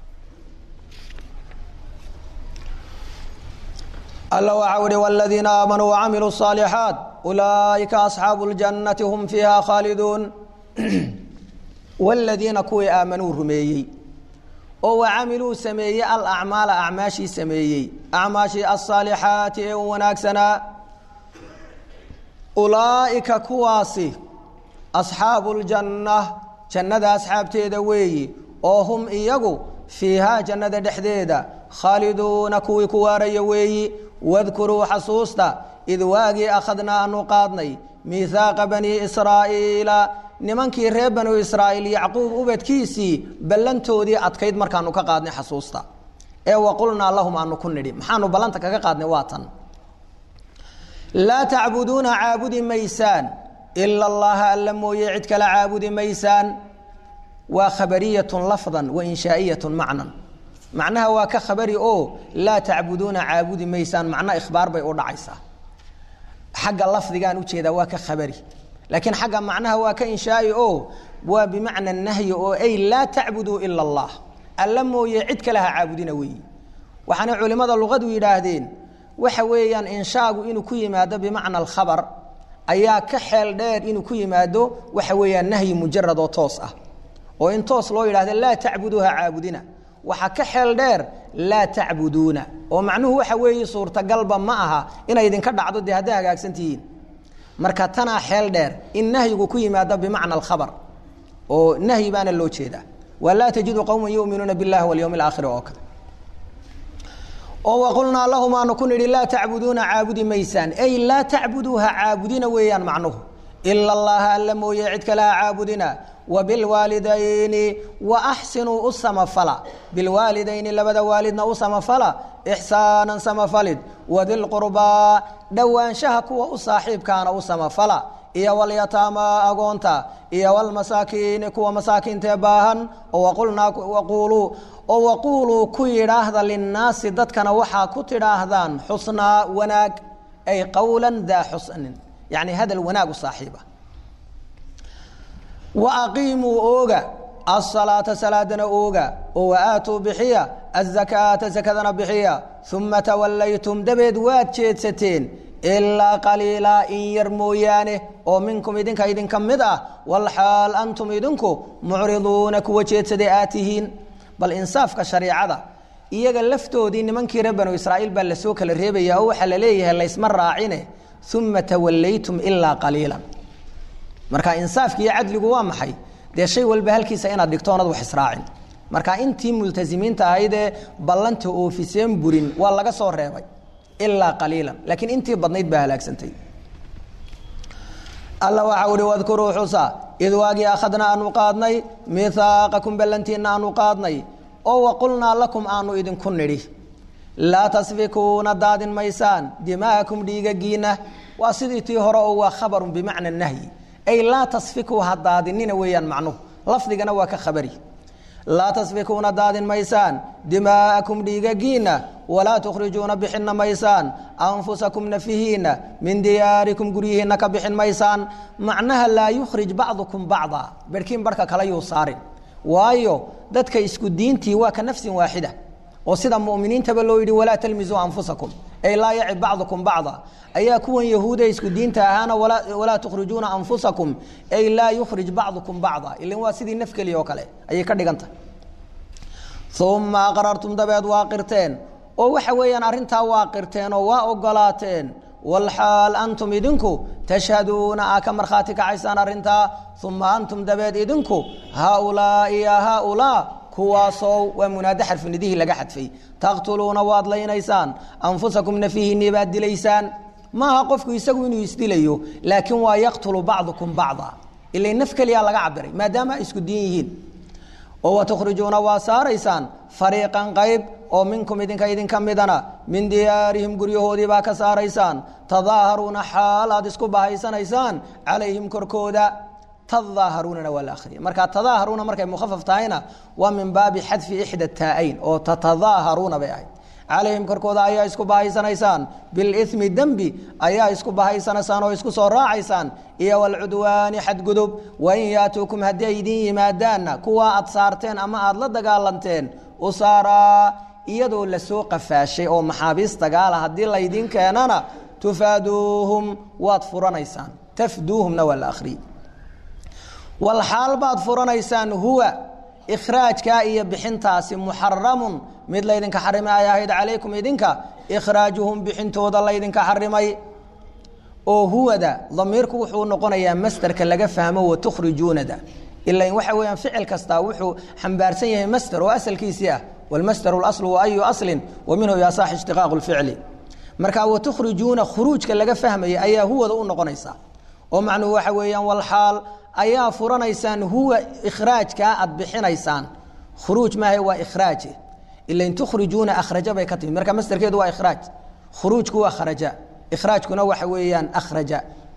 alla waxau ihi wladiina aamanuu wacamiluu الصaalixaat ulaa'ika asxaabu اljannati hum fiiha khaaliduun wladiina kuwii aamanuu rumeeyey oo wacamiluu sameeyey alacmaala acmaashii sameeyey acmaashii alsaalixaati ee u wanaagsanaa ulaa'ika kuwaasi asxaabu ljanna jannada asxaabteeda weeyi oo hum iyagu fiihaa jannada dhexdeeda khaaliduuna kuwii ku waaraya weeyi wadkuruu xasuusta id waagii akhadnaa aanu qaadnay miihaaqa banii israa'iila nimankii reer banu israa'iil yacquub ubadkiisii ballantoodii adkayd markaanu ka qaadnay xasuusta ee waqulnaa lahum aanu ku nidhi maxaanu ballanta kaga qaadnay waa tan laa tacbuduuna caabudi maysaan ila allaha alla mooye cid kale caabudi maysaan waa khabariyatun lafdan wa inshaa'iyatun macnan macnaha waa ka khabari oo laa tacbuduuna caabudi maysaan macna ikhbaar bay u dhacaysaa xagga lafdigaan ujeedaa waa ka khabari laakiin xagga macnaha waa ka inshaai oo waa bimacna nahyi oo ay laa tacbuduu ila allah alla mooye cid kale ha caabudina weeyi waxaana culimmada luqadu yidhaahdeen waxa weeyaan inshaagu inuu ku yimaado bimacna alkhabar ayaa ka xeel dheer inuu ku yimaado waxa weeyaan nahyi mujarad oo toos ah oo in toos loo yidhahdo laa tacbuduu ha caabudina waxaa ka xeel dheer laa tacbuduuna oo macnuhu waxa weeye suurtagalba ma aha inay idinka dhacdo dee hadday hagaagsan tihiin marka tanaa xeel dheer in nahyigu ku yimaado bimacna alkhabar oo nahyi baana loo jeedaa waa laa tajidu qowma yuminuuna biاllahi walyowmi اlaakhiri oo kale oo waqulnaa lahum aanu ku nidhi laa tacbuduuna caabudi maysaan ay laa tacbuduuha caabudina weeyaan macnuhu ila allaha alla mooye cid kale ha caabudina wabilwaalidayni wa axsinuu u samafala bilwaalidayni labada waalidna u samafala ixsaanan samafalid wadilqurbaa dhowaanshaha kuwa u saaxiibkaana u samafala iyo walyataama agoonta iyo walmasaakiini kuwa masaakiintae baahan oo waqulnaa waquuluu oo waquuluu ku yidhaahda linnaasi dadkana waxaa ku tidhaahdaan xusnaa wanaag ay qowla daa xusnin yacni hadal wanaag u saaxiiba wa aqiimuu ooga asalaata salaadana ooga oo waaatuu bixiya azakaata zakadana bixiya uma tawallaytum dabeed waad jeedsateen ilaa qaliilaa in yar mooyaane oo minkum idinka idinka mid ah walxaal antum idinku mucriduuna kuwa jeedsaday aad tihiin bal insaafka shariicada iyaga laftoodii nimankii reer banu israa'iil baa lasoo kala reebaya oo waxaa la leeyahay laysma raacine uma tawallaytum ilaa qaliilan marka insaafki iyo cadligu waa maxay dee shay walba halkiisa inaad dhigto onad wax israacin marka intii multasimiinta ahaydee ballanta oofiseen burin waa laga soo reebay ilaa qaliilan laakiin intii badnayd baa halaagsantay alla waxau uhi wadkuruu xusa id waagii akhadna aanu qaadnay mihaaqakum ballantiina aanu qaadnay oo waqulnaa lakum aanu idinku nidhi laa tasfikuuna daadin maysaan dima'akum dhiigagiina waa sidii tii hore oo waa khabarun bimacna nahyi ay laa tasfikuu ha daadinina weeyaan macnuhu lafdigana waa ka khabari laa tasfikuuna daadin maysaan dimaa'akum dhiigagiina walaa tukhrijuuna bixinna maysaan anfusakum nafihiina min diyaarikum guryihiina ka bixin maysaan macnaha laa yukhrij bacdukum bacda berhkiin barhka kale yuu saarin waayo dadka isku diintii waa ka nafsin waaxida oo sida muminiintaba loo yidhi walaa talmisuu anfusakum ay laa yacib bacdukum bacda ayaa kuwan yahuuda isku diinta ahaana walaa tukhrijuuna anfusakum ay laa yukhrij bacdukum bacda ilan waa sidii naf keliya oo kale ayay ka dhigan tahay uma aqrartum dabeed waa qirteen oo waxa weeyaan arrintaa waa qirteen oo waa ogolaateen walxaal antum idinku tashhaduuna aa ka markhaati kacaysaan arrintaa uma antum dabeed idinku haaulaai ya haaulaa kuwaasoo waa munaado xarfinidihii laga xadfay taqtuluuna waad laynaysaan anfusakum nafihiinii baad dilaysaan maaha qofku isagu inuu isdilayo laakiin waa yaqtulu bacdukum bacda ila naf keliyaa laga cabiray maadaama ay isku diin yihiin oo watukhrijuuna waa saaraysaan fariiqan qayb oo minkum idinka idinka midana min diyaarihim guryahoodii baa ka saaraysaan tadaaharuuna xaal aad isku bahaysanaysaan calayhim korkooda tadaaharuunana waa la akhriya marka tadaaharuuna markay mukhafaf tahayna waa min baabi xadfi ixda taa'ayn oo tatadaaharuuna bay ahayd calayhim korkooda ayaa isku bahaysanaysaan bilimi dembi ayaa isku bahaysanaysaan oo isku soo raacaysaan iyo walcudwaani xadgudub wain yaatuukum haddii ay idin yimaadaanna kuwaa aad saarteen ama aada la dagaalanteen usaaraa iyadoo lasoo qafaashay oo maxaabiis dagaala haddii laydin keenana tufaaduuhum waad furanaysaan tafduuhumna waa la akhriye walxaal baad furanaysaan huwa ikhraajkaa iyo bixintaasi muxaramun mid laydinka xarimay ay ahayd calaykum idinka ikhraajuhum bixintooda laydinka xarimay oo huwada damiirku wuxuu noqonayaa masderka laga fahmo watukhrijuunada ilan waxa weeyaan ficil kastaa wuxuu xambaarsan yahay masder oo asalkiisii ah walmasder اlaslu wa ayu aslin wa minhu yasax ishtiqaaqu lficli marka watukhrijuuna khuruujka laga fahmaya ayaa huwada u noqonaysa oo macnuhu waxa weeyaan walxaal ayaa furanaysaan huwa ikhraajkaa aad bixinaysaan khuruuj maaha waa ikhraaje ilain tukhrijuuna akhraja bay ka timi marka masderkeedu waa ikhraaj khuruujku waa kharaja ikhraajkuna waxa weeyaan akhraja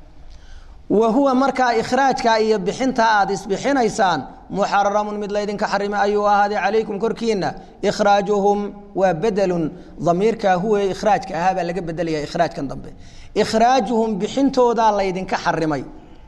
wa huwa markaa ikhraajka iyo bixinta aad isbixinaysaan muxaramun mid laydinka xarimay ayuu ahaaday calaykum korkiina ikhraajuhum waa bedelun damiirkaa huwa ikhraajka ahaa baa laga bedelaya ikhraajkan dambe ikhraajuhum bixintoodaa laydinka xarimay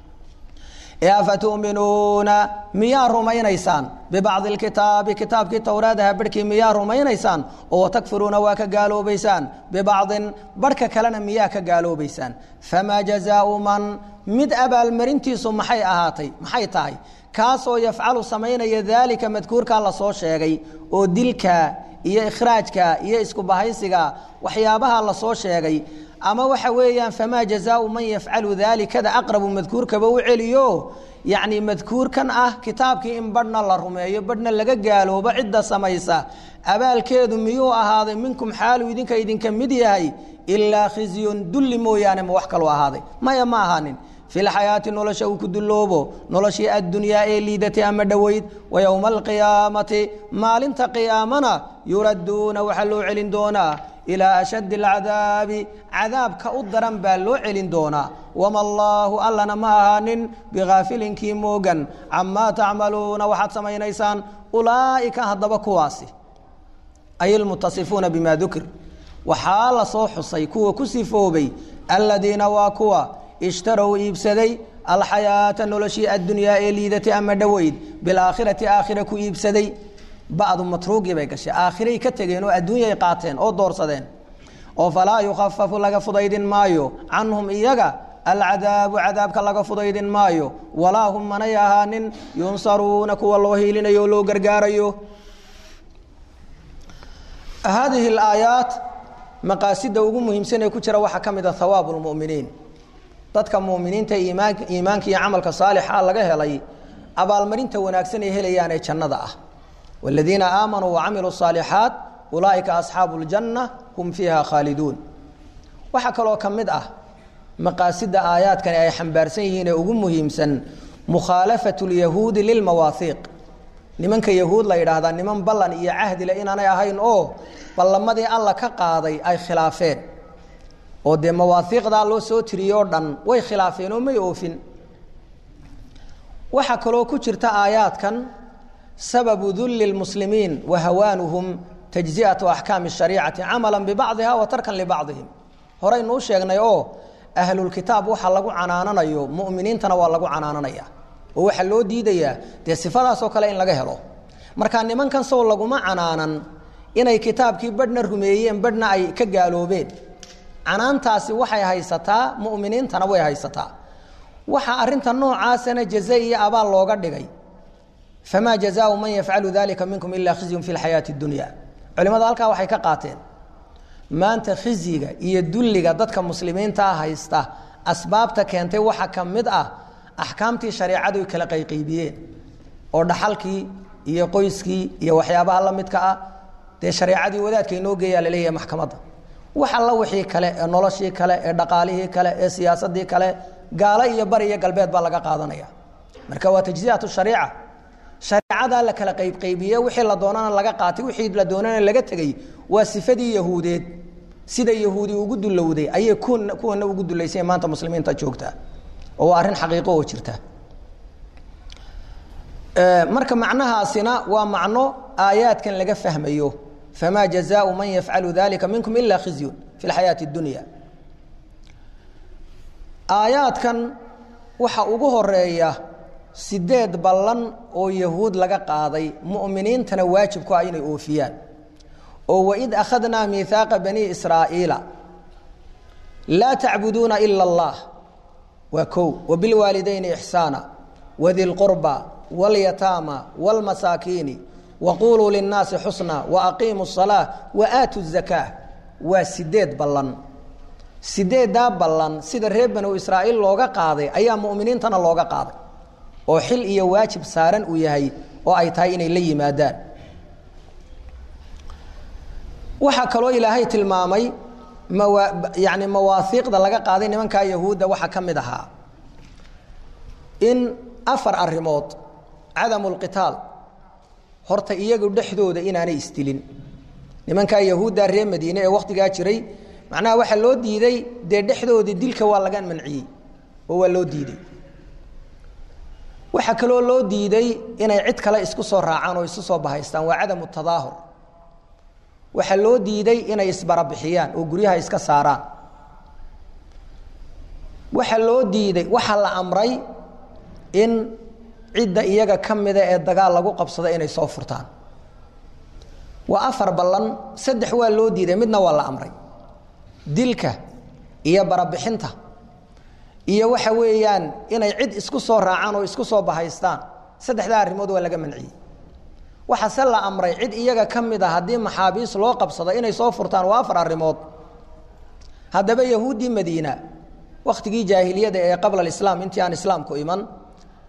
afatuminuuna miyaa rumaynaysaan bibacdi lkitaabi kitaabkii towraadaha barhkii miyaa rumaynaysaan oo takfiruuna waa ka gaaloobaysaan bibacdin barhka kalena miyaa ka gaaloobaysaan famaa jazaau man mid abaalmarintiisu maxay ahaatay maxay tahay kaasoo yafcalu samaynaya daalika madkuurkaa lasoo sheegay oo dilka iyo ikhraajka iyo isku bahaysiga waxyaabaha lasoo sheegay ama waxa weeyaan famaa jazaau man yafcalu daalikada aqrabu madkuurkaba u celiyo yacni madkuurkan ah kitaabkii in badhna la rumeeyo badhna laga gaaloobo cidda samaysa abaalkeedu miyuu ahaaday minkum xaaluu idinka idinka mid yahay ilaa khizyun dulli mooyaane ma wax kaloo ahaaday maya ma ahaanin fi lxayaati nolosha uu ku dulloobo noloshii addunyaa ee liidatay ama dhoweyd wa yowma alqiyaamati maalinta qiyaamana yuradduuna waxaa loo celin doonaa ilaa ashaddi alcadaabi cadaabka u daran baa loo celin doonaa wama allaahu allana ma ahaanin bikaafilinkii moogan camaa tacmaluuna waxaad samaynaysaan ulaa'ika haddaba kuwaasi ay almutasifuuna bima dukir waxaa la soo xusay kuwa ku sifoobay aladiina waa kuwa ishtarow iibsaday alxayaata noloshii addunyaa ee liidatay ama dhoweyd bilaakhirati aakhira ku iibsaday bacdu matruugii bay gashay aakhiray ka tegeen oo adduunyay qaateen oo doorsadeen oo falaa yukhafafu laga fudaydin maayo canhum iyaga alcadaabu cadaabka laga fudaydin maayo walaa hum manay ahaanin yunsaruuna kuwa loo hiilinayo o loo gargaarayo haadihi alaayaat maqaasida ugu muhiimsan ee ku jira waxaa ka mid a hawaabu lmu'miniin dadka muuminiinta iimaan iimaanka iyo camalka saalixa laga helay abaalmarinta wanaagsan ay helayaan ee jannada ah wاladiina aamanuu wacamiluu الصaalixaat ulaa'ika asxaabu اljanna hum fiiha khaaliduun waxaa kaloo ka mid ah maqaasida aayaadkani ay xambaarsan yihiin ee ugu muhiimsan mukhaalafaة اlyahuudi lilmawaahiiq nimanka yahuud la yidhaahdaa niman ballan iyo cahdile inaanay ahayn oo ballamadii alla ka qaaday ay khilaafeen oo dee mawaahiiqdaa loo soo tiriyey oo dhan way khilaafeen oo may oofin waxaa kaloo ku jirta aayaadkan sababu dulli lmuslimiin wa hawaanuhum tajzi'atu axkaami shariicati camala bibacdiha wa tarkan libacdihim horeynuu sheegnay oo ahlulkitaab waxa lagu canaananayo mu'miniintana waa lagu canaananaya oo waxaa loo diidayaa dee sifadaasoo kale in laga helo marka nimankan sow laguma canaanan inay kitaabkii badhna rumeeyeen badhna ay ka gaaloobeen canaantaasi waxay haysataa mu'miniintana way haysataa waxaa arinta noocaasana jaza iyo abaal looga dhigay famaa jazaau man yafcalu dalika minkum ilaa khizyun fi lxayaati اdunya culimada halkaa waxay ka qaateen maanta khizyiga iyo dulliga dadka muslimiintaa haysta asbaabta keentay waxaa ka mid ah axkaamtii shareecadu ay kala qayqaybiyeen oo dhaxalkii iyo qoyskii iyo waxyaabaha la midka ah dee shareecadii wadaadka inoo geeyaa laleeyahay maxkamadda wax alla wixii kale ee noloshii kale ee dhaqaalihii kale ee siyaasadii kale gaalo iyo bari iyo galbeed baa laga qaadanaya marka waa tajziyatu shariica shareecadaa la kala qaybqaybiye wixii la doonana laga qaatay wixii la doonana laga tegey waa sifadii yahuudeed sida yahuudi ugu dulowday ayay kuwana ugu dulaysay maanta muslimiinta joogta oo waa arrin xaqiiqo oo jirta marka macnahaasina waa macno aayaadkan laga fahmayo famaa jazaau man yafcalu dalika minkum ila khizyun fi lxayaati اdunya aayaadkan waxa ugu horeeya sideed ballan oo yahuud laga qaaday mu'miniintana waajibku ah inay oofiyaan oo waid akhadnaa miihaaqa bani israa'iila laa tacbuduuna ila اllah waa kow wabilwaalidayni ixsaana wadi lqurba wاlyataama wاlmasaakiini waquluu linnaasi xusna waaqiimu الsalaa waaatu الzakaa waa sideed ballan sideeddaa ballan sida reer banu israa'iil looga qaaday ayaa mu'miniintana looga qaaday oo xil iyo waajib saaran uu yahay oo ay tahay inay la yimaadaan waxaa kaloo ilaahay tilmaamay mawa yani mawaahiiqda laga qaaday nimankaa yahuudda waxaa ka mid ahaa in afar arrimood cadamu lqitaal horta iyagu dhexdooda inaanay isdilin nimankaa yahuudda reer madiine ee wakhtigaa jiray macnaha waxaa loo diiday dee dhexdooda dilka waa laga manciyey oo waa loo diiday waxaa kaloo loo diiday inay cid kale isku soo raacaan oo isu soo bahaystaan waa cadamu tadaahur waxaa loo diiday inay isbarabixiyaan oo guryaha iska saaraan waxaa loo diiday waxaa la amray in cidda iyaga ka mida ee dagaal lagu qabsada inay soo furtaan waa afar ballan saddex waa loo diiday midna waa la amray dilka iyo barabixinta iyo waxa weeyaan inay cid isku soo raacaan oo isku soo bahaystaan saddexdaa arrimood waa laga manciyey waxaase la amray cid iyaga ka mid a haddii maxaabiis loo qabsado inay soo furtaan waa afar arrimood haddaba yahuuddii madiina wakhtigii jaahiliyada ee qabla alislaam intii aan islaamku iman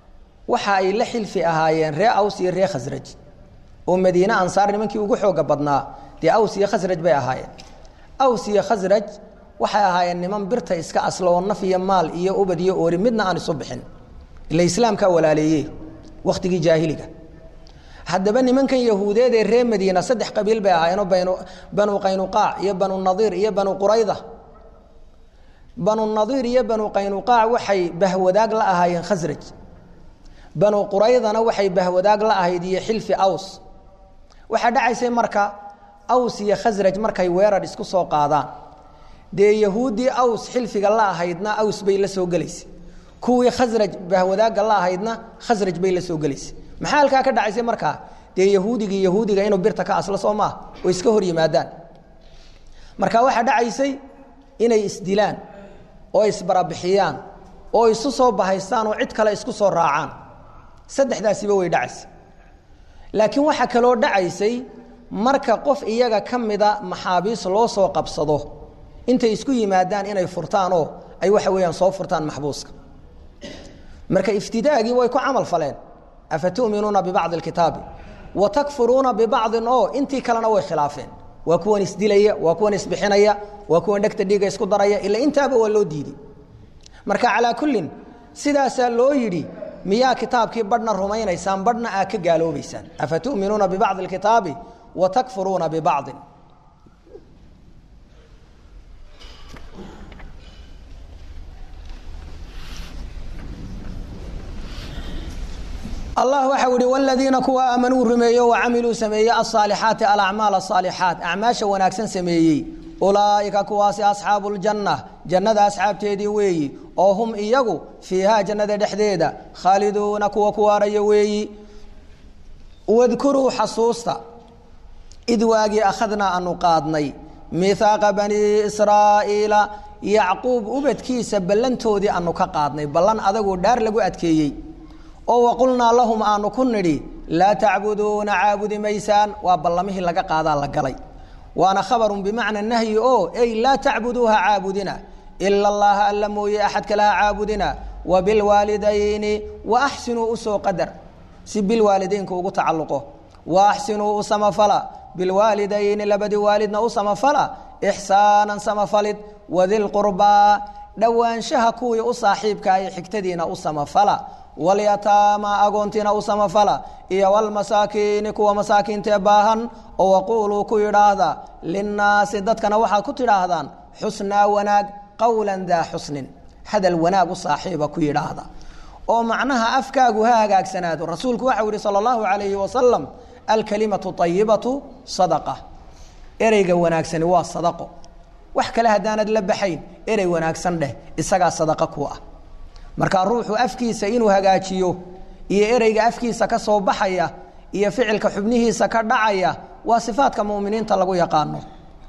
waxa ay la xilfi ahaayeen ree aws iyo ree khasraj oo madiine ansaar nimankii ugu xooga badnaa dee aws iyo khasraj bay ahaayeen aws iyo khasraj waxay ahaayeen niman birta iska aslo oo naf iyo maal iyo ubad iyo oori midna aan isu bixin ila islaamkaa walaaleeye wakhtigii jaahiliga haddaba nimankan yahuudeed ee ree madiina saddex qabiil bay ahaayeenoo banu banu qaynuqaac iyo banu nadiir iyo banu qurayda banu nadiir iyo banu qaynuqaac waxay bahwadaag la ahaayeen khasraj banu quraydana waxay bahwadaag la ahayd iyo xilfi aws waxaa dhacaysay marka aws iyo khasraj markay weerar isku soo qaadaan dee yahuuddii aws xilfiga la ahaydna aws bay la soo gelaysay kuwii khasraj bahwadaagga la ahaydna khasraj bay la soo gelaysay maxaa halkaa ka dhacaysay markaa dee yahuudigii yahuudiga inuu birta ka aslo soo maaha oo iska hor yimaadaan marka waxaa dhacaysay inay isdilaan oo isbarabixiyaan oo isu soo bahaystaan oo cid kale isku soo raacaan saddexdaasiba way dhacaysay laakiin waxaa kaloo dhacaysay marka qof iyaga ka mida maxaabiis loo soo qabsado intay isku yimaadaan inay furtaan oo ay waxa weeyaan soo furtaan maxbuuska marka iftidaagii way ku camal faleen afatu'minuuna bibacdi alkitaabi wa takfuruuna bibacdin oo intii kalena way khilaafeen waa kuwan isdilaya waa kuwan isbixinaya waa kuwan dhegta dhiiga isku daraya ila intaaba waa loo diiday marka calaa kullin sidaasaa loo yidhi miyaa kitaabkii badhna rumaynaysaan badhna aa ka gaaloobaysaan afatu'minuuna bibacdi alkitaabi wa takfuruuna bibacdin allah waxau ihi wladiina kuwa aamanuu rumeeyo wacamiluu sameeye aaalixaati alacmaal asaalixaat acmaasha wanaagsan sameeyey ulaaika kuwaasi asxaabu ljanna jannada asxaabteedii weeyi oo hum iyagu fiihaa jannada dhexdeeda khaaliduuna kuwa ku waaraya weeyi wadkuruu xasuusta id waagii akhadnaa anu qaadnay miihaaqa banii israa'iila yacquub ubadkiisa ballantoodii anu ka qaadnay ballan adagoo dhaar lagu adkeeyey oo waqulnaa lahum aanu ku nidhi laa tacbuduuna caabudi maysaan waa ballamihii laga qaadaa la galay waana khabarun bimacna nahyi oo ey laa tacbuduuha caabudina ila allaha alla mooye axad kalaha caabudina wa bilwaalidayni wa axsinuu usoo qadar si bilwaalidaynka ugu tacalluqo wa axsinuu u samafala bilwaalidayni labadii waalidna u samafala ixsaanan samafalid wadilqurbaa dhowaanshaha kuwii u saaxiibka ee xigtadiina u samafala walyataama agoontiina u samafala iyo walmasaakiini kuwa masaakiintee baahan oo waquuluu ku yidhaahda linnaasi dadkana waxaad ku tidhaahdaan xusnaa wanaag qowlan daa xusnin hadal wanaag u saaxiiba ku yidhaahda oo macnaha afkaagu ha hagaagsanaado rasuulku waxau yihi sala allahu calayhi wasalam alkalimatu ayibatu sadaqa ereyga wanaagsani waa sadaqo wax kale haddaanad la baxayn erey wanaagsan dheh isagaa sadaqa ku ah markaa ruuxu afkiisa inuu hagaajiyo iyo ereyga afkiisa ka soo baxaya iyo ficilka xubnihiisa ka dhacaya waa sifaadka muminiinta lagu yaqaano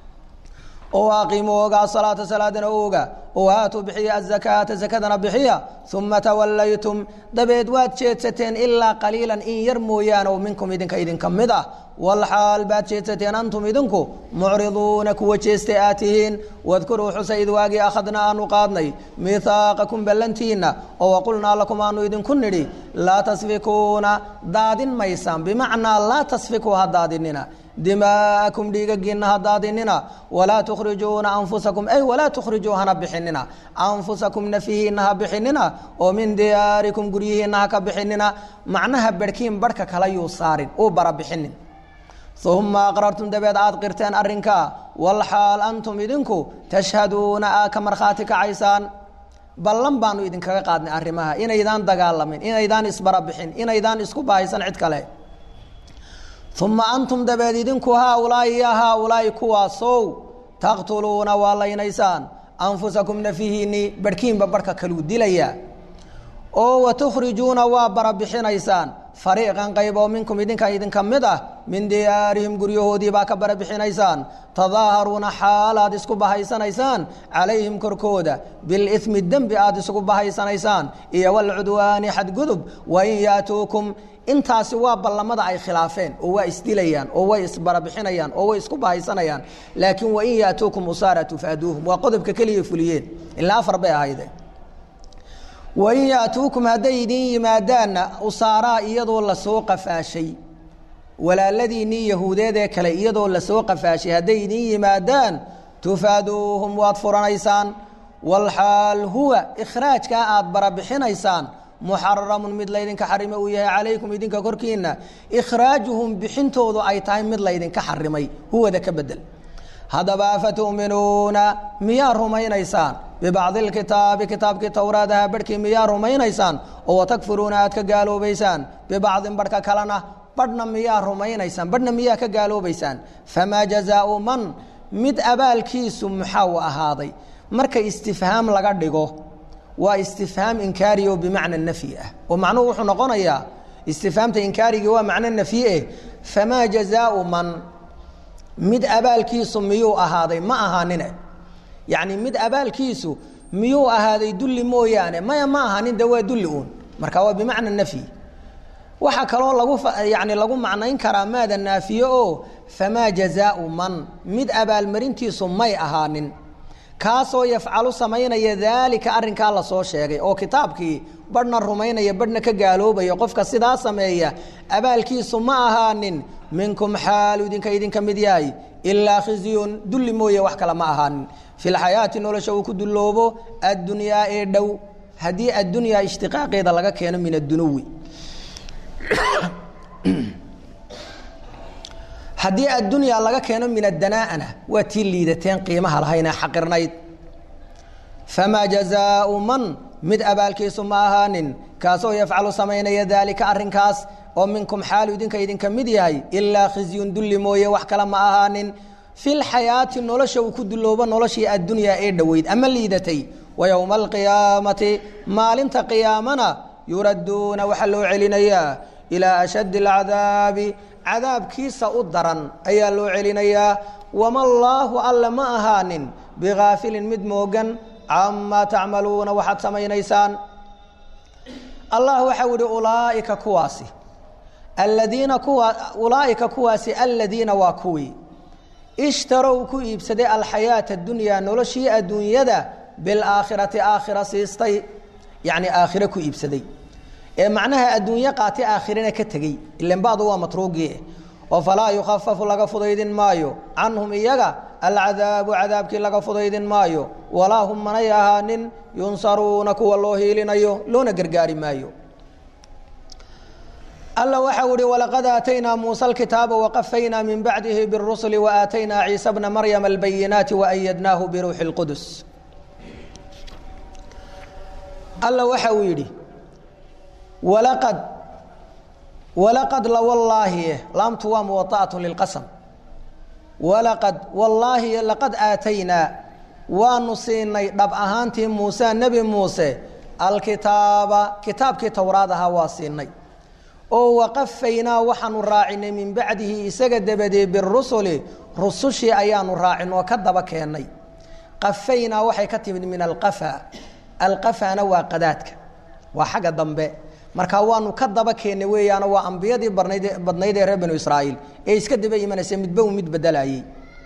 oo aqiimu ogaa salaata salaadana oga oo aatuu bixiya azakaata zakadana bixiya uma tawallaytum dabeed waad jeedsateen ilaa qaliilan in yar mooyaane oo minkum idinka idinka mid ah walxaal baad jeedsateen antum idinku mucriduuna kuwa jeestay aad tihiin wadkuruu xusa id waagii akhadna aanu qaadnay mihaaqakum ballantiina oo waqulnaa lakum aanu idinku nidhi laa tasfikuuna daadin maysaan bimacnaa laa tasfikuu ha daadinina dimaa'akum dhiigagiinna ha daadinina walaa tukhrijuuna anfusakum ay walaa tukhrijuu hana bixinina anfusakum nafihiinna ha bixinina oo min diyaarikum guryihiinna ha ka bixinina macnaha barhkiin barhka kala yuu saarin uu bara bixinin uma aqrartum dabeed aad qirteen arrinkaa walxaal antum idinku tashhaduuna aa ka markhaati kacaysaan ballan baanu idinkaga qaadnay arrimaha inaydaan dagaalamin inaydaan isbarabixin inaydaan isku bahaysan cid kale uma antum dabeed idinku haaulaai ya haaulaai kuwaasow taqtuluuna waa laynaysaan anfusakum nafihiinii barhkiinba barhka kaluu dilaya oo watukhrijuuna waa barabixinaysaan fariiqan qayb oo minkum idinka idinka mid ah min diyaarihim guryahoodii baa ka barabixinaysaan tadaaharuuna xaal aad isku bahaysanaysaan calayhim korkooda bilimi dembi aad isugu bahaysanaysaan iyo walcudwaani xadgudub wain yaatuukum intaasi waa ballamada ay khilaafeen oo waa isdilayaan oo way isbarabixinayaan oo way isku bahaysanayaan laakiin wain yaatuukum usaara tufaaduuhum waa qodobka keliya fuliyeen ilaa afar bay ahayde wain yaatuukum hadday idin yimaadaanna usaaraa iyadoo lasoo qafaashay walaaladiinnii yahuudeed ee kale iyadoo lasoo qafaashay hadday idin yimaadaan tufaaduuhum waad furanaysaan walxaal huwa ikhraajkaa aad barabixinaysaan muxaramun mid laydinka xarime uu yahay calaykum idinka korkiina ikhraajuhum bixintoodu ay tahay mid laydinka xarimay huwada ka bedel haddaba afatu'minuuna miyaa rumaynaysaan bibacdi lkitaabi kitaabkii towraadaha barhkii miyaa rumaynaysaan oo watakfuruuna aad ka gaaloobaysaan bibacdin barhka kalena badhna miyaa rumaynaysaan badhna miyaa ka gaaloobaysaan famaa jazaau man mid abaalkiisu maxaa u ahaaday marka istifhaam laga dhigo waa istifhaam inkaari oo bimacna nafyi ah oo macnuhu wuxuu noqonayaa istifhaamta inkaarigii waa macno nafyi eh famaa jazaau man mid abaalkiisu miyuu ahaaday ma ahaanine yacni mid abaalkiisu miyuu ahaaday dulli mooyaane maya ma ahaanin de waa dulli uun marka waa bimacna nafyi waxaa kaloo lagu yani lagu macnayn karaa maada naafiye oo famaa jazaau man mid abaalmarintiisu may ahaanin kaasoo yafcalu samaynaya daalika arrinkaa lasoo sheegay oo kitaabkii badhna rumaynaya badhna ka gaaloobaya qofka sidaa sameeya abaalkiisu ma ahaanin minkum xaalu idinka idinka mid yahay ilaa khizyun dulli mooye wax kale ma ahaanin fi lxayaati nolosha uu ku dulloobo addunyaa ee dhow haddii addunyaa ishtiqaaqeeda laga keeno min addunuwi haddii addunyaa laga keeno min adanaa'ana waa tii liidateen qiimaha lahaynee xaqirnayd famaa jazaau man mid abaalkiisu ma ahaanin kaasoo yafcalu samaynaya daalika arrinkaas oo minkum xaalu idinka idinka mid yahay ilaa khizyun dulli mooye wax kale ma ahaanin fi lxayaati nolosha uu ku dulloobo noloshii addunyaa ee dhoweyd ama liidatay wa yowma alqiyaamati maalinta qiyaamana yuradduuna waxaa loo celinayaa ilaa ashaddi alcadaabi cadaabkiisa u daran ayaa loo celinayaa wama allaahu alle ma ahaanin bigaafilin mid moogan camaa tacmaluuna waxaad samaynaysaan allah waxau ihi ulaaika kuwaasi aladiina kuwa ulaa'ika kuwaasi aladiina waa kuwii ishtarow ku iibsaday alxayaata adunyaa noloshii adduunyada bilaakhirati aakhira siistay yacni aakhiro ku iibsaday ee macnaha adduunye qaati aakhirana ka tegey ilan bacdu waa matruugii oo falaa yukhafafu laga fudaydin maayo canhum iyaga alcadaabu cadaabkii laga fudaydin maayo walaa hum manay ahaanin yunsaruuna kuwa loo hiilinayo loona gargaari maayo alla waxau ihi walaqad aataynaa muusa alkitaaba waqafaynaa min bacdihi birusuli waaataynaa ciisa bna maryama albayinaati waayadnaahu biruuxi اlqudus alla waxa uu yidhi walaqad walaqad lawallaahi laamtu waa muwaa'atu lilqasam walaqad wallaahi laqad aataynaa waanu siinay dhab ahaantii muuse nebi muuse alkitaaba kitaabkii towraad ahaa waa siinay oo waqafaynaa waxaanu raacinay min bacdihi isaga dabadee birusuli rusushii ayaanu raacin oo ka daba keennay qafaynaa waxay ka timid min alqafa alqafana waa qadaadka waa xagga dambe marka waanu ka daba keennay weeyaano waa ambiyadii barnayd badnayd ee reer banu israa'iil ee iska daba imanaysa midba uu mid bedelayey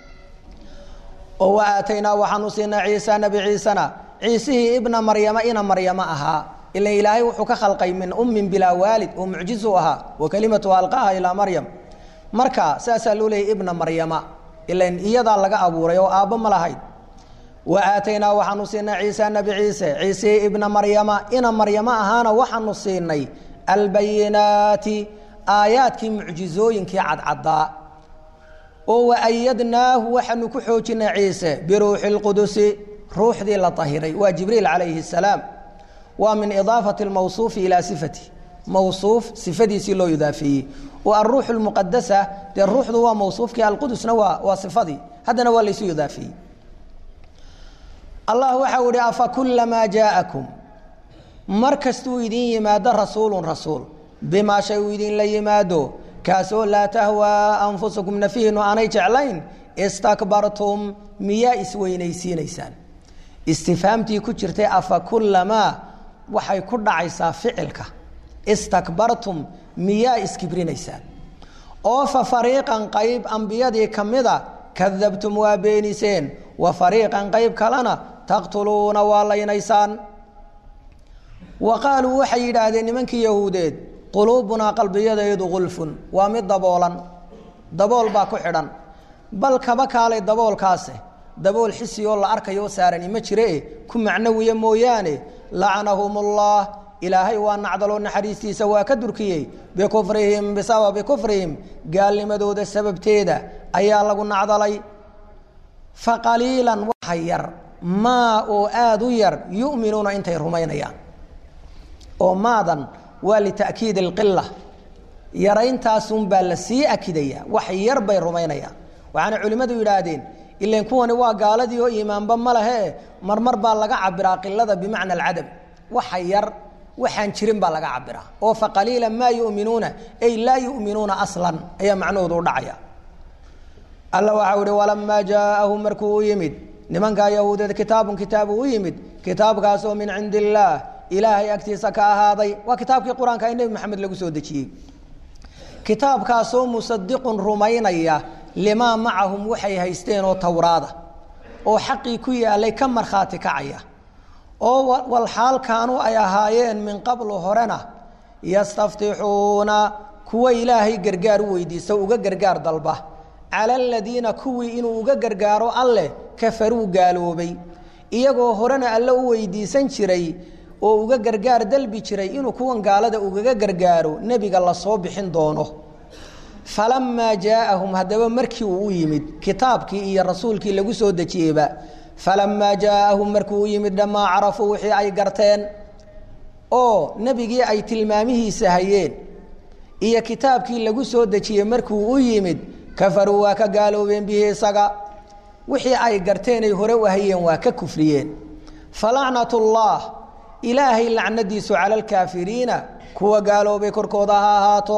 oo wa aataynaa waxaanu siinay ciisa nebi ciisena ciisihii ibna maryama ina maryamo ahaa ilan ilaahay wuxuu ka khalqay min ummin bilaa waalid oo mucjizu ahaa wa kelimatuha alqaha ilaa maryam marka saasaa loo leeyay ibna maryama ilan iyadaa laga abuuray oo aabbo ma lahayd wa aataynaa waxaanu siinay ciisa nebi ciise ciisihii ibna maryama ina maryamo ahaana waxaanu siinay albayinaati aayaadkii mucjizooyinkii cadcaddaa oo waayadnaahu waxaanu ku xoojinay ciise biruuxi اlqudusi ruuxdii la ahiray waa jibriil calayhi الsalaam waa min idaafati اlmawsuufi ilaa sifati mawsuuf sifadiisii loo idaafeeyey oo aruux اlmuqadasa dee ruuxdu waa mawsuufkii alqudusna waa waa sifadii haddana waa laysu idaafeeyey allah waxau ihi afa kulamaa jaa'akum mar kastuu idin yimaado rasuulu rasuul bimaa shay uu idinla yimaado kaasoo laa tahwaa anfusakum nafihiinu aanay jeclayn istakbartum miyaa isweynaysiinaysaan istifhaamtii ku jirtay afa kulamaa waxay ku dhacaysaa ficilka istakbartum miyaa iskibrinaysaan oo fa fariiqan qayb ambiyadii ka mida kadabtum waa beeniseen wa fariiqan qayb kalena taqtuluuna waa laynaysaan wa qaaluu waxay yidhaahdeen nimankii yahuudeed quluubunaa qalbiyadeedu gulfun waa mid daboolan dabool baa ku xidhan bal kaba kaalay daboolkaase dabool xisi oo la arkayo saarani ma jiree ku macnawiya mooyaane lacanahumullah ilaahay waa nacdaloo naxariistiisa waa ka durkiyey bikufrihim bisababi kufrihim gaalnimadooda sababteeda ayaa lagu nacdalay faqaliilan waxa yar maa oo aada u yar yu'minuuna intay rumaynayaan oo maadan waa lita'kiid alqila yaraintaasunbaa la sii akidaya wax yar bay rumaynayaan waxaana culimmadu yidhaahdeen ilan kuwani waa gaaladii oo iimaanba ma lehe marmar baa laga cabiraa qilada bimacna alcadam waxa yar waxaan jirin baa laga cabiraa oo faqaliila maa yuminuuna ay laa yuminuuna aslan ayaa macnahoodu u dhacaya alla waxau ihi walamaa jaaahum markuu u yimid nimankaa yahuudeed kitaabun kitaabu u yimid kitaabkaasoo min cindi illaah ilaahay agtiisa ka ahaaday waa kitaabkii qur-aanka ee nebi maxamed lagu soo dejiyey kitaabkaasoo musadiqun rumaynaya limaa macahum waxay haysteen oo towraada oo xaqii ku yaalay ka markhaati kacaya oo walxaal kaanuu ay ahaayeen min qablu horena yastaftixuuna kuwa ilaahay gargaar u weydiista uga gargaar dalba cala aladiina kuwii inuu uga gargaaro alleh kafaruu gaaloobay iyagoo horena alle u weydiisan jiray oo uga gargaar dalbi jiray inuu kuwan gaalada ugaga gargaaro nebiga lasoo bixin doono falamaa jaaahum haddaba markii uu u yimid kitaabkii iyo rasuulkii lagu soo dejiyeyba falamaa jaaahum markuu u yimid dhammaa carafuu wixii ay garteen oo nebigii ay tilmaamihiisa hayeen iyo kitaabkii lagu soo dejiyey markuu u yimid kafaruu waa ka gaaloobeen bihi isaga wixii ay garteen ay hore u hayeen waa ka kufriyeen falacnat ullah ilaahay lacnadiisu cala alkaafiriina kuwa gaaloobay korkooda ha ahaato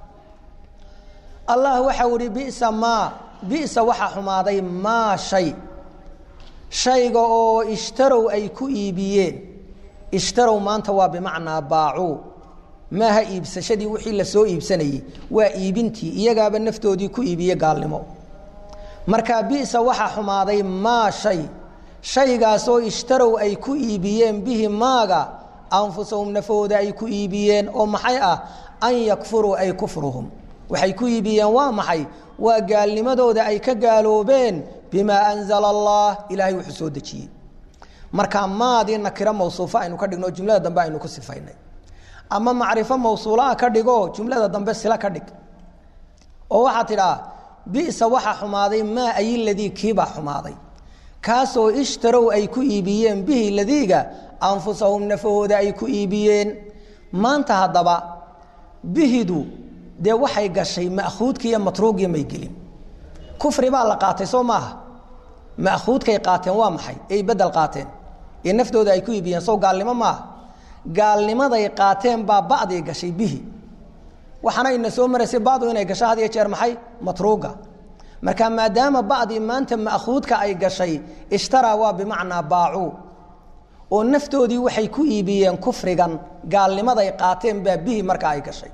allah waxau ihi bisa maa bisa waxaa xumaaday maa shay shayga oo ishtarow ay ku iibiyeen ishtarow maanta waa bimacnaa baacuu maaha iibsashadii wixii lasoo iibsanayey waa iibintii iyagaaba naftoodii ku iibiye gaalnimo marka bisa waxaa xumaaday maa shay shaygaasoo ishtarow ay ku iibiyeen bihi maaga anfusahum nafooda ay ku iibiyeen oo maxay ah an yakfuruu ay kufruhum waxay ku iibiyeen waa maxay waa gaalnimadooda ay ka gaaloobeen bimaa anzala allah ilaahay wuxuu soo dejiyey marka maadii nakiro mawsuufa aynu ka dhigno jumlada dambe aynu ku sifaynay ama macrifo mawsuulaa ka dhigo jumlada dambe sila ka dhig oo waxaa tidhaa bisa waxaa xumaaday maa ay ladii kiibaa xumaaday kaasoo ishtarow ay ku iibiyeen bihi ladiiga anfusahum nafahooda ay ku iibiyeen maanta haddaba bihidu dee waxay gashay ma'khuudki iyo matruugiyo may gelin kufri baa la qaatay soo maaha ma'khuudkay qaateen waa maxay ay bedel qaateen ee naftooda ay ku iibiyeen sow gaalnimo maaha gaalnimaday qaateen baa ba'dii gashay bihi waxaana ina soo maraysay bacdu inay gasho had iyo jeer maxay matruuga marka maadaama bacdii maanta ma'khuudka ay gashay ishtaraa waa bimacnaa baacuu oo naftoodii waxay ku iibiyeen kufrigan gaalnimaday qaateen baa bihi marka ay gashay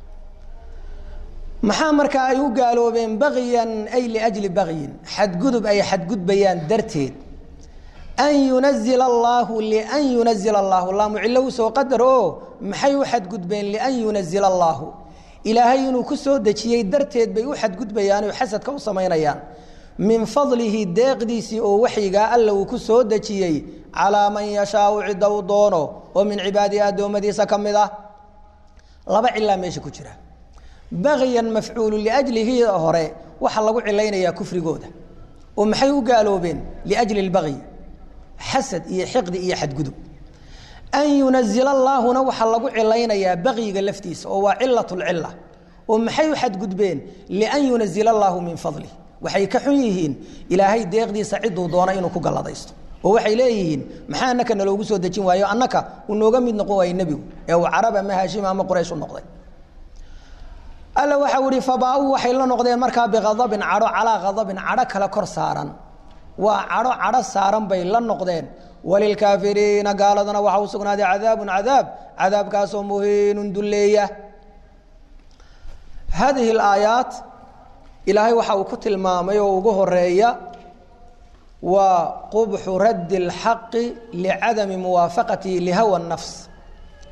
maxaa marka ay u gaaloobeen bagyan ay liajli bagyin xadgudub ay xadgudbayaan darteed an yunazila allaahu lian yunazila allaahu laamu cillo usoo qadar oo maxay u xadgudbeen lian yunazila allaahu ilaahay inuu ku soo dejiyey darteed bay u xadgudbayaan oo xasadka u samaynayaan min fadlihi deeqdiisii oo waxyigaa alla uu ku soo dejiyey calaa man yashaau cidda u doono oo min cibaadihi addoommadiisa ka mid ah laba cilaa meesha ku jira bagyan mafcuulu liajlihi hore waxaa lagu cilaynayaa kufrigooda oo maxay u gaaloobeen liajli lbagyi xasad iyo xiqdi iyo xadgudub an yunazila allaahuna waxaa lagu cilaynayaa bagyiga laftiisa oo waa cilat lcila oo maxay u xadgudbeen lian yunazila allaahu min fadlih waxay ka xun yihiin ilaahay deeqdiisa ciduu doona inuu ku galladaysto oo waxay leeyihiin maxaa annaka naloogu soo dejin waayo annaka uu nooga mid noqon waaye nebigu ee uu carab ama haashim ama quraysh u noqday alla waxau ihi fabaa-uu waxay la noqdeen markaa biadabin cadho calaa adabin cadho kale kor saaran waa cadho cadho saaran bay la noqdeen walilkaafiriina gaaladana waxaa u sugnaaday cadaabun cadaab cadaabkaasoo muhiinun dulleeya hadihi alaayaat ilaahay waxa uu ku tilmaamay oo ugu horeeya waa qubxu raddi اlxaqi licadami muwaafaqatihi lihawa nafs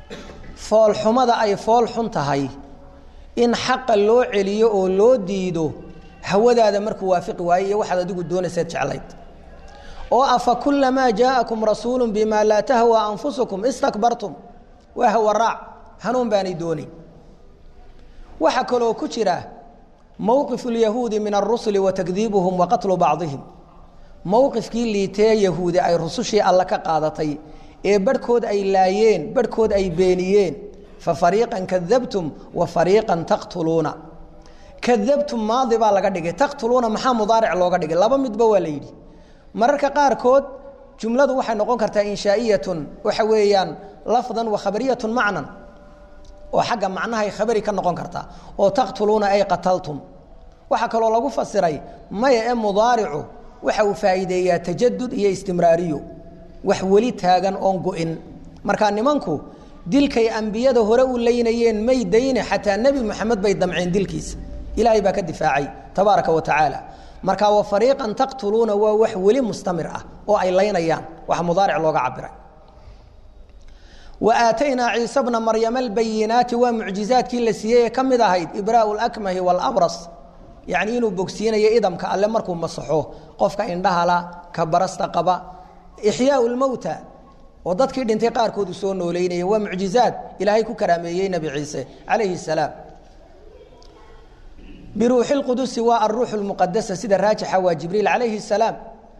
foolxumada ay fool xun tahay in xaqa loo celiyo oo loo diido hawadaada markuu waafiqi waayo iyo waxaad adigu doonayseed jeclayd oo afa kulamaa jaa'akum rasuulu bima laa tahwa anfusukum istakbartum waa hawaraac hanuun baanay doonayn waxaa kaloo ku jira mowqifu lyahuudi min arusuli wa takdiibuhum wa qatlu bacdihim mowqifkii liitee yahuudi ay rusushii alle ka qaadatay ee barhkood ay laayeen barhkood ay beeniyeen fa fariiqan kadabtum wa fariiqan taqtuluuna kadabtum maadi baa laga dhigay taqtuluuna maxaa mudaaric looga dhigay laba midba waa la yidhi mararka qaarkood jumladu waxay noqon kartaa inshaa'iyatun waxa weeyaan lafdan wa khabariyatun macnan oo xagga macnahay khabari ka noqon kartaa oo taqtuluuna ay qataltum waxaa kaloo lagu fasiray maya ee mudaaricu waxa uu faa'iideeyaa tajadud iyo istimraariyo wax weli taagan oon go-in markaa nimanku dilkay ambiyada hore u leynayeen may dayne xataa nebi moxamed bay damceen dilkiisa ilaahay baa ka difaacay tabaaraka wa tacaala marka wa fariiqan taqtuluuna waa wax weli mustamir ah oo ay laynayaan wax mudaaric looga cabiray wa aataynaa ciise bna maryama albayinaati waa mucjizaadkii la siiyey ee ka mid ahayd ibraau lakmahi walabras yacni inuu bogsiinayo idamka alle markuu masaxo qofka indhahala ka barasta qaba ixyaau lmowta oo dadkii dhintay qaarkood uu soo nooleynaya waa mucjizaad ilaahay ku karaameeyey nebi ciise calayhi salaam biruuxi lqudusi waa aruuxu lmuqadasa sida raajixa waa jibriil calayhi salaam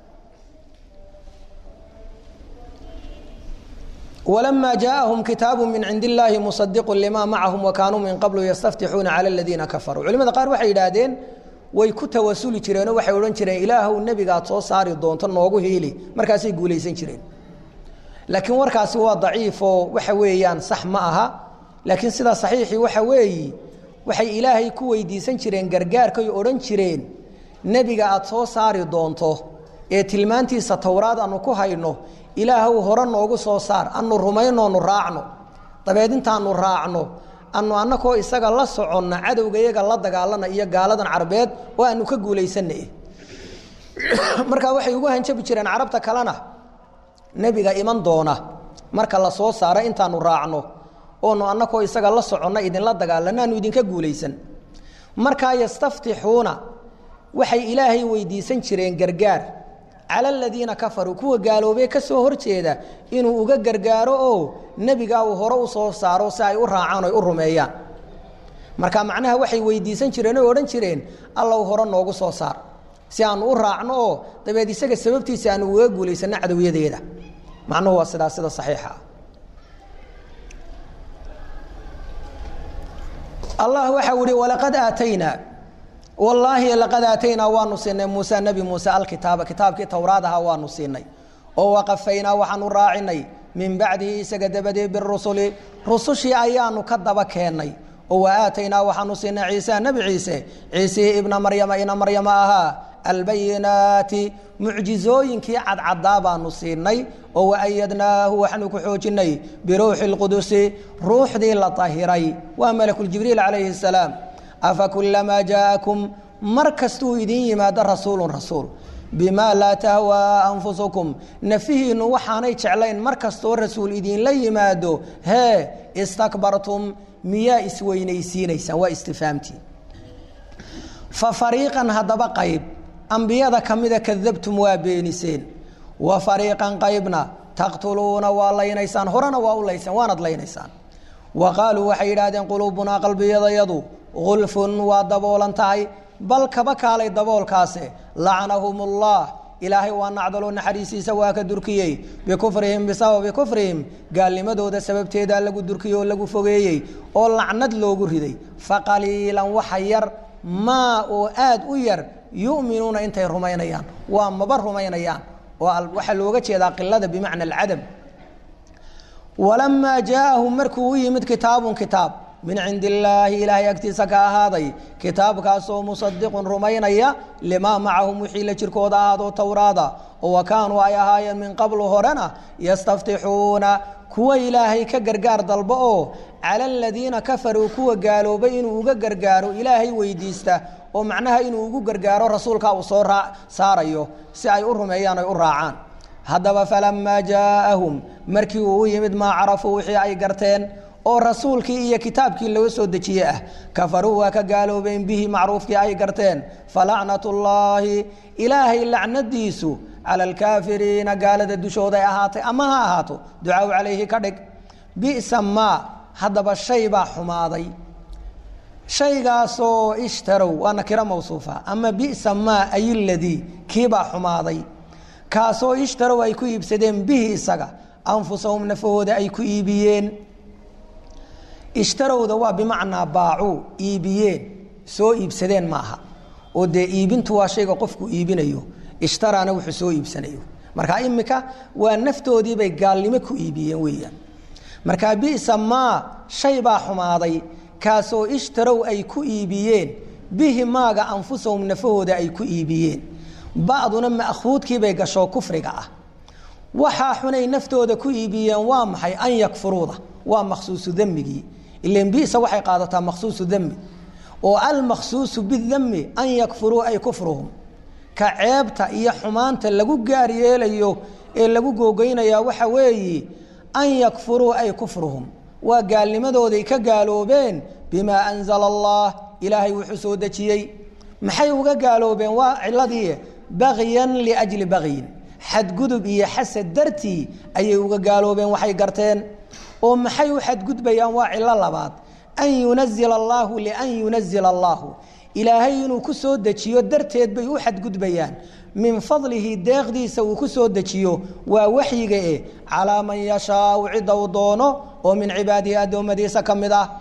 wlama jaaءahum kitaabu min cindi illaahi musadiqu lima macahum wakanuu min qablu yastaftixuuna cala aladiina kafaruu culimada qaar waxay yidhaahdeen way ku tawasuli jireenoo waxay odhan jireen ilaahow nebigaad soo saari doonto noogu hiili markaasay guulaysan jireen laakiin warkaasi waa daciifoo waxa weeyaan sax ma aha laakiin sidaa saxiixii waxa weeyi waxay ilaahay ku weydiisan jireen gargaarkay odhan jireen nebiga aad soo saari doonto ee tilmaantiisa towraad aanu ku hayno ilaahw hore noogu soo saar anu rumaynoonu raacno dabeed intaanu raacno anu annakoo isaga la soconna cadowga iyaga la dagaalana iyo gaaladan carbeed oo aanu ka guulaysana markaa waxay ugu hanjabi jireen carabta kalena nebiga iman doona marka la soo saaro intaanu raacno oonu annakoo isaga la soconna idinla dagaalana aanu idinka guulaysan markaa yastaftixuuna waxay ilaahay weydiisan jireen gargaar cala aladiina kafaruu kuwa gaaloobee ka soo horjeeda inuu uga gargaaro oo nebigaa uu hore u soo saaro si ay u raacaan oy u rumeeyaan marka macnaha waxay weydiisan jireen oo odhan jireen allow hore noogu soo saar si aanu u raacno oo dabeed isaga sababtiisa aanu uga guulaysanno cadowyadeeda macnuhu waa sidaa sida saxiixa ah allah waxau ihi walaqad aataynaa wallaahi laqad aataynaa waanu siinay muuse nebi muuse alkitaaba kitaabkii towraad ahaa waanu siinay oo waqafaynaa waxaanu raacinay min bacdihi isaga dabadeed birusuli rusushii ayaanu ka daba keennay oo wa aataynaa waxaanu siinay ciisa nebi ciise ciisihii ibna maryama ina maryama ahaa albayinaati mucjizooyinkii cadcadaa baanu siinay oo waayadnaahu waxaanu ku xoojinay biruuxi lqudusi ruuxdii la tahiray waa malakuljibriil calayhi salaam afa kulamaa jaa'akum mar kastuu idiin yimaado rasuulun rasuul bimaa laa tahwaa anfusukum nafihiinnu waxaanay jeclayn mar kastoo rasuul idiinla yimaado hee istakbartum miyaa isweynaysiinaysaan waa istifaamtii fa fariiqan haddaba qayb ambiyada ka mida kadabtum waa beeniseen wa fariiqan qaybna taqtuluuna waa laynaysaan horena waa u laysaan waanad laynaysaan wa qaaluu waxay yidhaahdeen quluubunaa qalbiyadayadu gulfun waa daboolan tahay bal kaba kaalay daboolkaase lacnahum ullah ilaahay waa nacdaloo naxariisiisa waa ka durkiyey bikufrihim bisababi kufrihim gaalnimadooda sababteedaa lagu durkiyey oo lagu fogeeyey oo lacnad loogu riday faqaliilan waxa yar maa oo aad u yar yu'minuuna intay rumaynayaan waa maba rumaynayaan oo waxaa looga jeedaa qilada bimacna alcadam walamaa jaaahum markuu u yimid kitaabun kitaab min cindi illaahi ilaahay agtiisa ka ahaaday kitaabkaasoo musadiqun rumaynaya limaa macahum wixii la jirkooda ahaadoo towraada oo wa kaanuu ay ahaayeen min qablu horena yastaftixuuna kuwa ilaahay ka gargaar dalbo oo cala aladiina kafaruu kuwa gaaloobay inuu uga gargaaro ilaahay weydiista oo macnaha inuu ugu gargaaro rasuulkaa uu soo saarayo si ay u rumeeyaan ay u raacaan haddaba falamaa jaaahum markii uu u yimid maa carafuu wixii ay garteen oo rasuulkii iyo kitaabkii laga soo dejiye ah kafaruu waa ka gaaloobeen bihi macruufkii ay garteen falacnat ullaahi ilaahay lacnadiisu cala alkaafiriina gaalada dushooday ahaatay ama ha ahaato ducaaw calayhi ka dhig bisa maa haddaba shay baa xumaaday shaygaasoo ishtarow waa nakiro mawsuufa ama bisa maa ay ladii kiibaa xumaaday kaasoo ishtarow ay ku iibsadeen bihi isaga anfusahum nafahooda ay ku iibiyeen ishtarowda waa bimacnaa baacuu iibiyeen soo iibsadeen maaha oo dee iibintu waa shayga qofku iibinayo ishtaraana wuxuu soo iibsanayo marka imika waa naftoodiibay gaalnimo ku iibiyeen weeyaan markaa bisa maa shay baa xumaaday kaasoo ishtarow ay ku iibiyeen bihi maaga anfusahum nafahooda ay ku iibiyeen bacduna ma'khuudkiibay gasho kufriga ah waxaa xunay naftooda ku iibiyeen waa maxay an yakfuruuda waa makhsuusu demigii ilan bisa waxay qaadataa makhsuusu demi oo almakhsuusu bidami an yakfuruu ay kufruhum ka ceebta iyo xumaanta lagu gaar yeelayo ee lagu googeynayaa waxa weeyi an yakfuruu ay kufruhum waa gaalnimadooday ka gaaloobeen bimaa anzala allah ilaahay wuxuu soo dejiyey maxay uga gaaloobeen waa ciladii bagyan liajli bagyin xadgudub iyo xasad dartii ayay uga gaaloobeen waxay garteen oo maxay u xadgudbayaan waa cilo labaad an yunazila allaahu lian yunazila allaahu ilaahay inuu ku soo dejiyo darteed bay u xadgudbayaan min fadlihi deeqdiisa uu ku soo dejiyo waa waxyiga eh calaa man yashaau cidda uu doono oo min cibaadihi addoommadiisa ka mid ah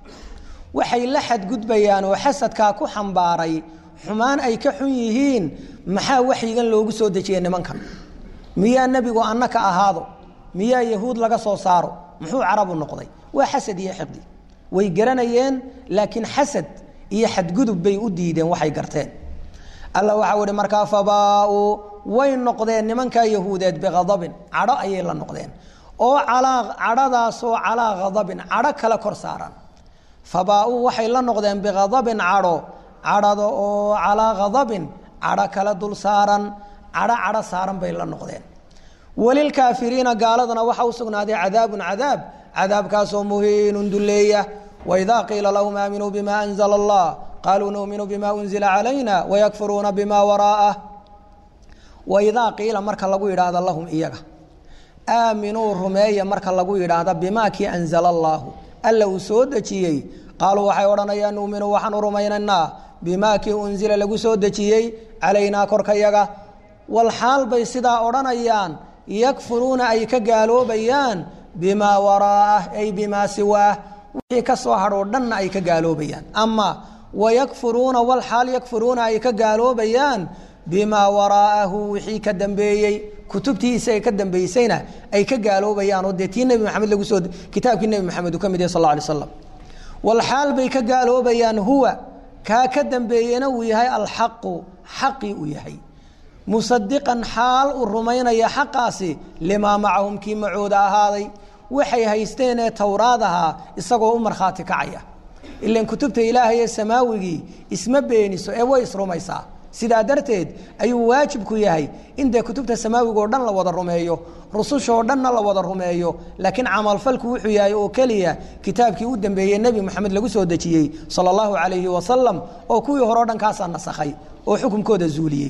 waxay la xadgudbayaan oo xasadkaa ku xambaaray xumaan ay ka xun yihiin maxaa waxyigan loogu soo dejiyey nimankan miyaa nebigu anna ka ahaado miyaa yahuud laga soo saaro muxuu carabu noqday waa xasad iyo xiqdi way garanayeen laakiin xasad iyo xadgudub bay u diideen waxay garteen alla waxau ihi markaa fabaa-uu way noqdeen nimankaa yahuudeed biadabin cadho ayay la noqdeen oo calaa cadhadaasoo calaa khadabin cadho kale kor saaran fabaa-uu waxay la noqdeen bikhadabin cadho cadhada oo calaa khadabin cadho kale dul saaran cadho cadho saaran bay la noqdeen walilkaafiriina gaaladana waxaa u sugnaaday cadaabun cadaab cadaabkaasoo muhiinun duleeya waidaa qiila lahum aaminuu bima anzla allah qaaluu numinu bima unzila calayna wayakfuruuna bima waraa'ah waidaa qiila marka lagu yidhaahdo lahum iyaga aaminuu rumeeya marka lagu yidhaahda bimaa kii anzala allaahu alla uu soo dejiyey qaaluu waxay odhanayaan nuuminu waxaan u rumaynaynaa bimaa kii unzila lagu soo dejiyey calaynaa korkayaga walxaal bay sidaa odhanayaan yakfuruuna ay ka gaaloobayaan bimaa waraa'ah ay bimaa siwaah wixii ka soo hadhoo dhanna ay ka gaaloobayaan ama wayakfuruuna walxaal yakfuruuna ay ka gaaloobayaan bimaa waraa'ahu wixii ka dambeeyey kutubtiisa ay ka dambeysayna ay ka gaaloobayaan oo dee tii nebi maxamed lagu soo kitaabkii nebi maxamed uu ka mid yahay sal alla alay slam walxaal bay ka gaaloobayaan huwa kaa ka dambeeyena uu yahay alxaqu xaqii uu yahay musadiqan xaal uu rumaynaya xaqaasi limaa macahum kii macooda ahaaday waxay haysteen ee towraad ahaa isagoo u markhaati kacaya ilan kutubta ilaahay ee samaawigii isma beeniso ee way isrumaysaa sidaa darteed ayuu waajibku yahay in dee kutubta samaawiga oo dhan la wada rumeeyo rusushaoo dhanna la wada rumeeyo laakiin camalfalku wuxuu yahay oo keliya kitaabkii u dambeeyey nebi moxamed lagu soo dejiyey sala allahu calayhi wasalam oo kuwii hore o dhan kaasaa nasakhay oo xukunkooda zuuliyey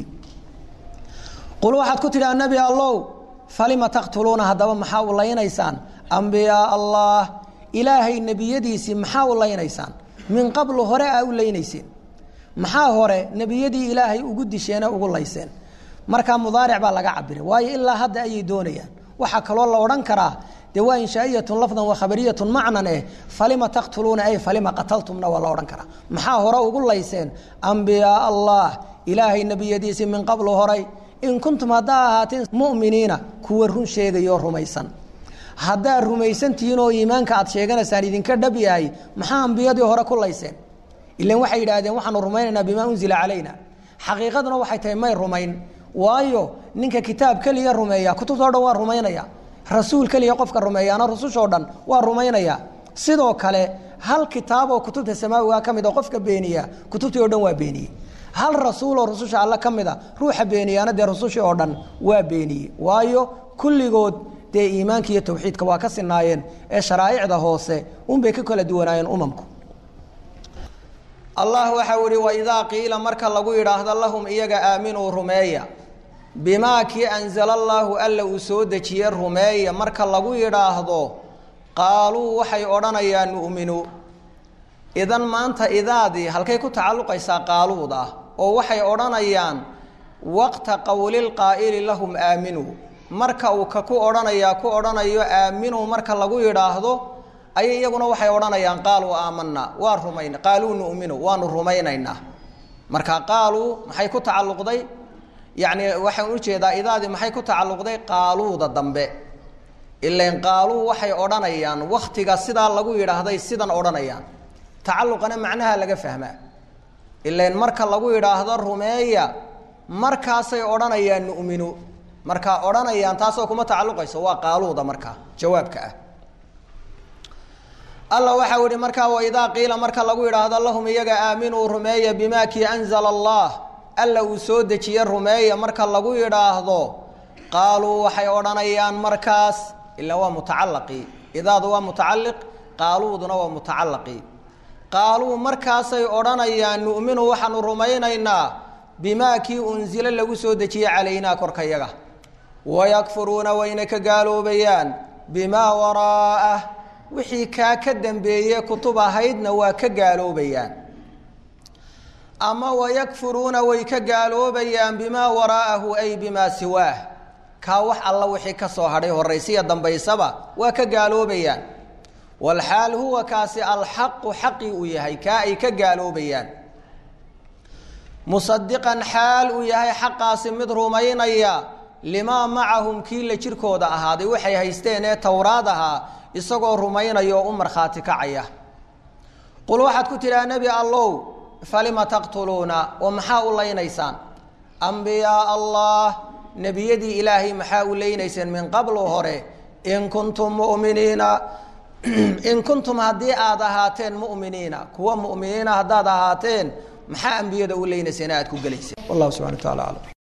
qul waxaad ku tidhaha nebi allow falima taqtuluuna haddaba maxaa u laynaysaan ambiyaa allah ilaahay nebiyadiisii maxaa u laynaysaan min qablu hore aa u laynayseen maxaa hore nebiyadii ilaahay ugu disheene ugu layseen markaa mudaaric baa laga cabiray waayo ilaa hadda ayay doonayaan waxaa kaloo la odhan karaa dee waa inshaa'iyatun lafdan wa khabariyatun macnan eh falima taqtuluuna ay falima qataltumna waa la odhan karaa maxaa hore ugu layseen ambiyaa allah ilaahay nebiyadiisii min qablu horay in kuntum haddaa ahaateen mu'miniina kuwa run sheegayoo rumaysan haddaad rumaysantihiin oo iimaanka aad sheeganaysaan idinka dhab yahay maxaa ambiyadii hore ku layseen ilan waxay yidhaahdeen waxaanu rumaynaynaa bimaa unzila calayna xaqiiqaduna waxay tahay may rumayn waayo ninka kitaab keliya rumeeya kutubtao dhan waa rumaynaya rasuul keliya qofka rumeeyaana rusushoo dhan waa rumaynaya sidoo kale hal kitaaboo kutubta samaawiga ka mid oo qofka beeniya kutubtii o dhan waa beeniyey hal rasuuloo rususha alle ka mida ruuxa beeniyaana dee rusushii oo dhan waa beeniyey waayo kulligood dee iimaanka iyo tawxiidka waa ka sinaayeen ee sharaa'icda hoose unbay ka kala duwanaayeen umamku allah waxau ihi waidaa qiila marka lagu yidhaahdo lahum iyaga aaminuu rumeeya bimaa kii anzala allaahu alla uu soo dejiye rumeeya marka lagu yidhaahdo qaaluu waxay odhanayaan nu'minu idan maanta idaadii halkay ku tacalluqaysaa qaaluud ah oo waxay odhanayaan waqta qowlilqaa'ili lahum aaminuu marka uu ka ku odhanayaa ku odhanayo aaminuu marka lagu yidhaahdo ayay iyaguna waxay odhanayaan qaaluu aamanaa waa rumayn qaaluu nu'minu waanu rumaynaynaa marka qaaluu maxay ku tacalluqday yacni waxaan ujeedaa idaadii maxay ku tacalluqday qaaluuda dambe ilain qaaluu waxay odhanayaan waktiga sidaa lagu yidhaahday sidan odhanayaan tacalluqana macnaha laga fahmaa ilain marka lagu yidhaahdo rumeeya markaasay odhanayaan nu'minu markaa odhanayaan taasoo kuma tacalluqayso waa qaaluuda markaa jawaabka ah alla waxau ihi markaa waidaa qiila marka lagu yidhaahdo lahum iyaga aaminuu rumeeya bimaa kii anzala allah alla uu soo dejiye rumeeya marka lagu yidhaahdo qaaluu waxay odhanayaan markaas ilaa waa mutacalaqii idaadu waa mutacaliq qaaluuduna waa mutacalaqii qaaluu markaasay odhanayaan nu'minu waxaanu rumaynaynaa bimaa kii unsilo lagu soo dejiye calaynaa korkayaga wayakfuruuna wayna ka gaaloobayaan bimaa waraa'ah wixii kaa ka dambeeye kutub ahaydna waa ka gaaloobayaan ama wayakfuruuna way ka gaaloobayaan bimaa waraa'ahu ay bimaa siwaah kaa wax alla wixii ka soo hadhay horaysiya dambaysaba waa ka gaaloobayaan walxaal huwa kaasi alxaqu xaqii uu yahay kaa ay ka gaaloobayaan musadiqan xaal uu yahay xaqaasi mid rumaynaya limaa macahum kii la jirkooda ahaaday waxay haysteen ee towraad ahaa isagoo rumaynaya oo u markhaati kacaya qul waxaad ku tidhaha nebi allow falima taqtuluuna oo maxaa u laynaysaan ambiyaa allah nebiyadii ilaahay maxaa u leynayseen min qablu hore in kuntum muminiina in kuntum haddii aad ahaateen mu'miniina kuwa mu'miniina haddaad ahaateen maxaa ambiyada u leynayseen aad ku gelayseen wallahu subxana wa taala aclam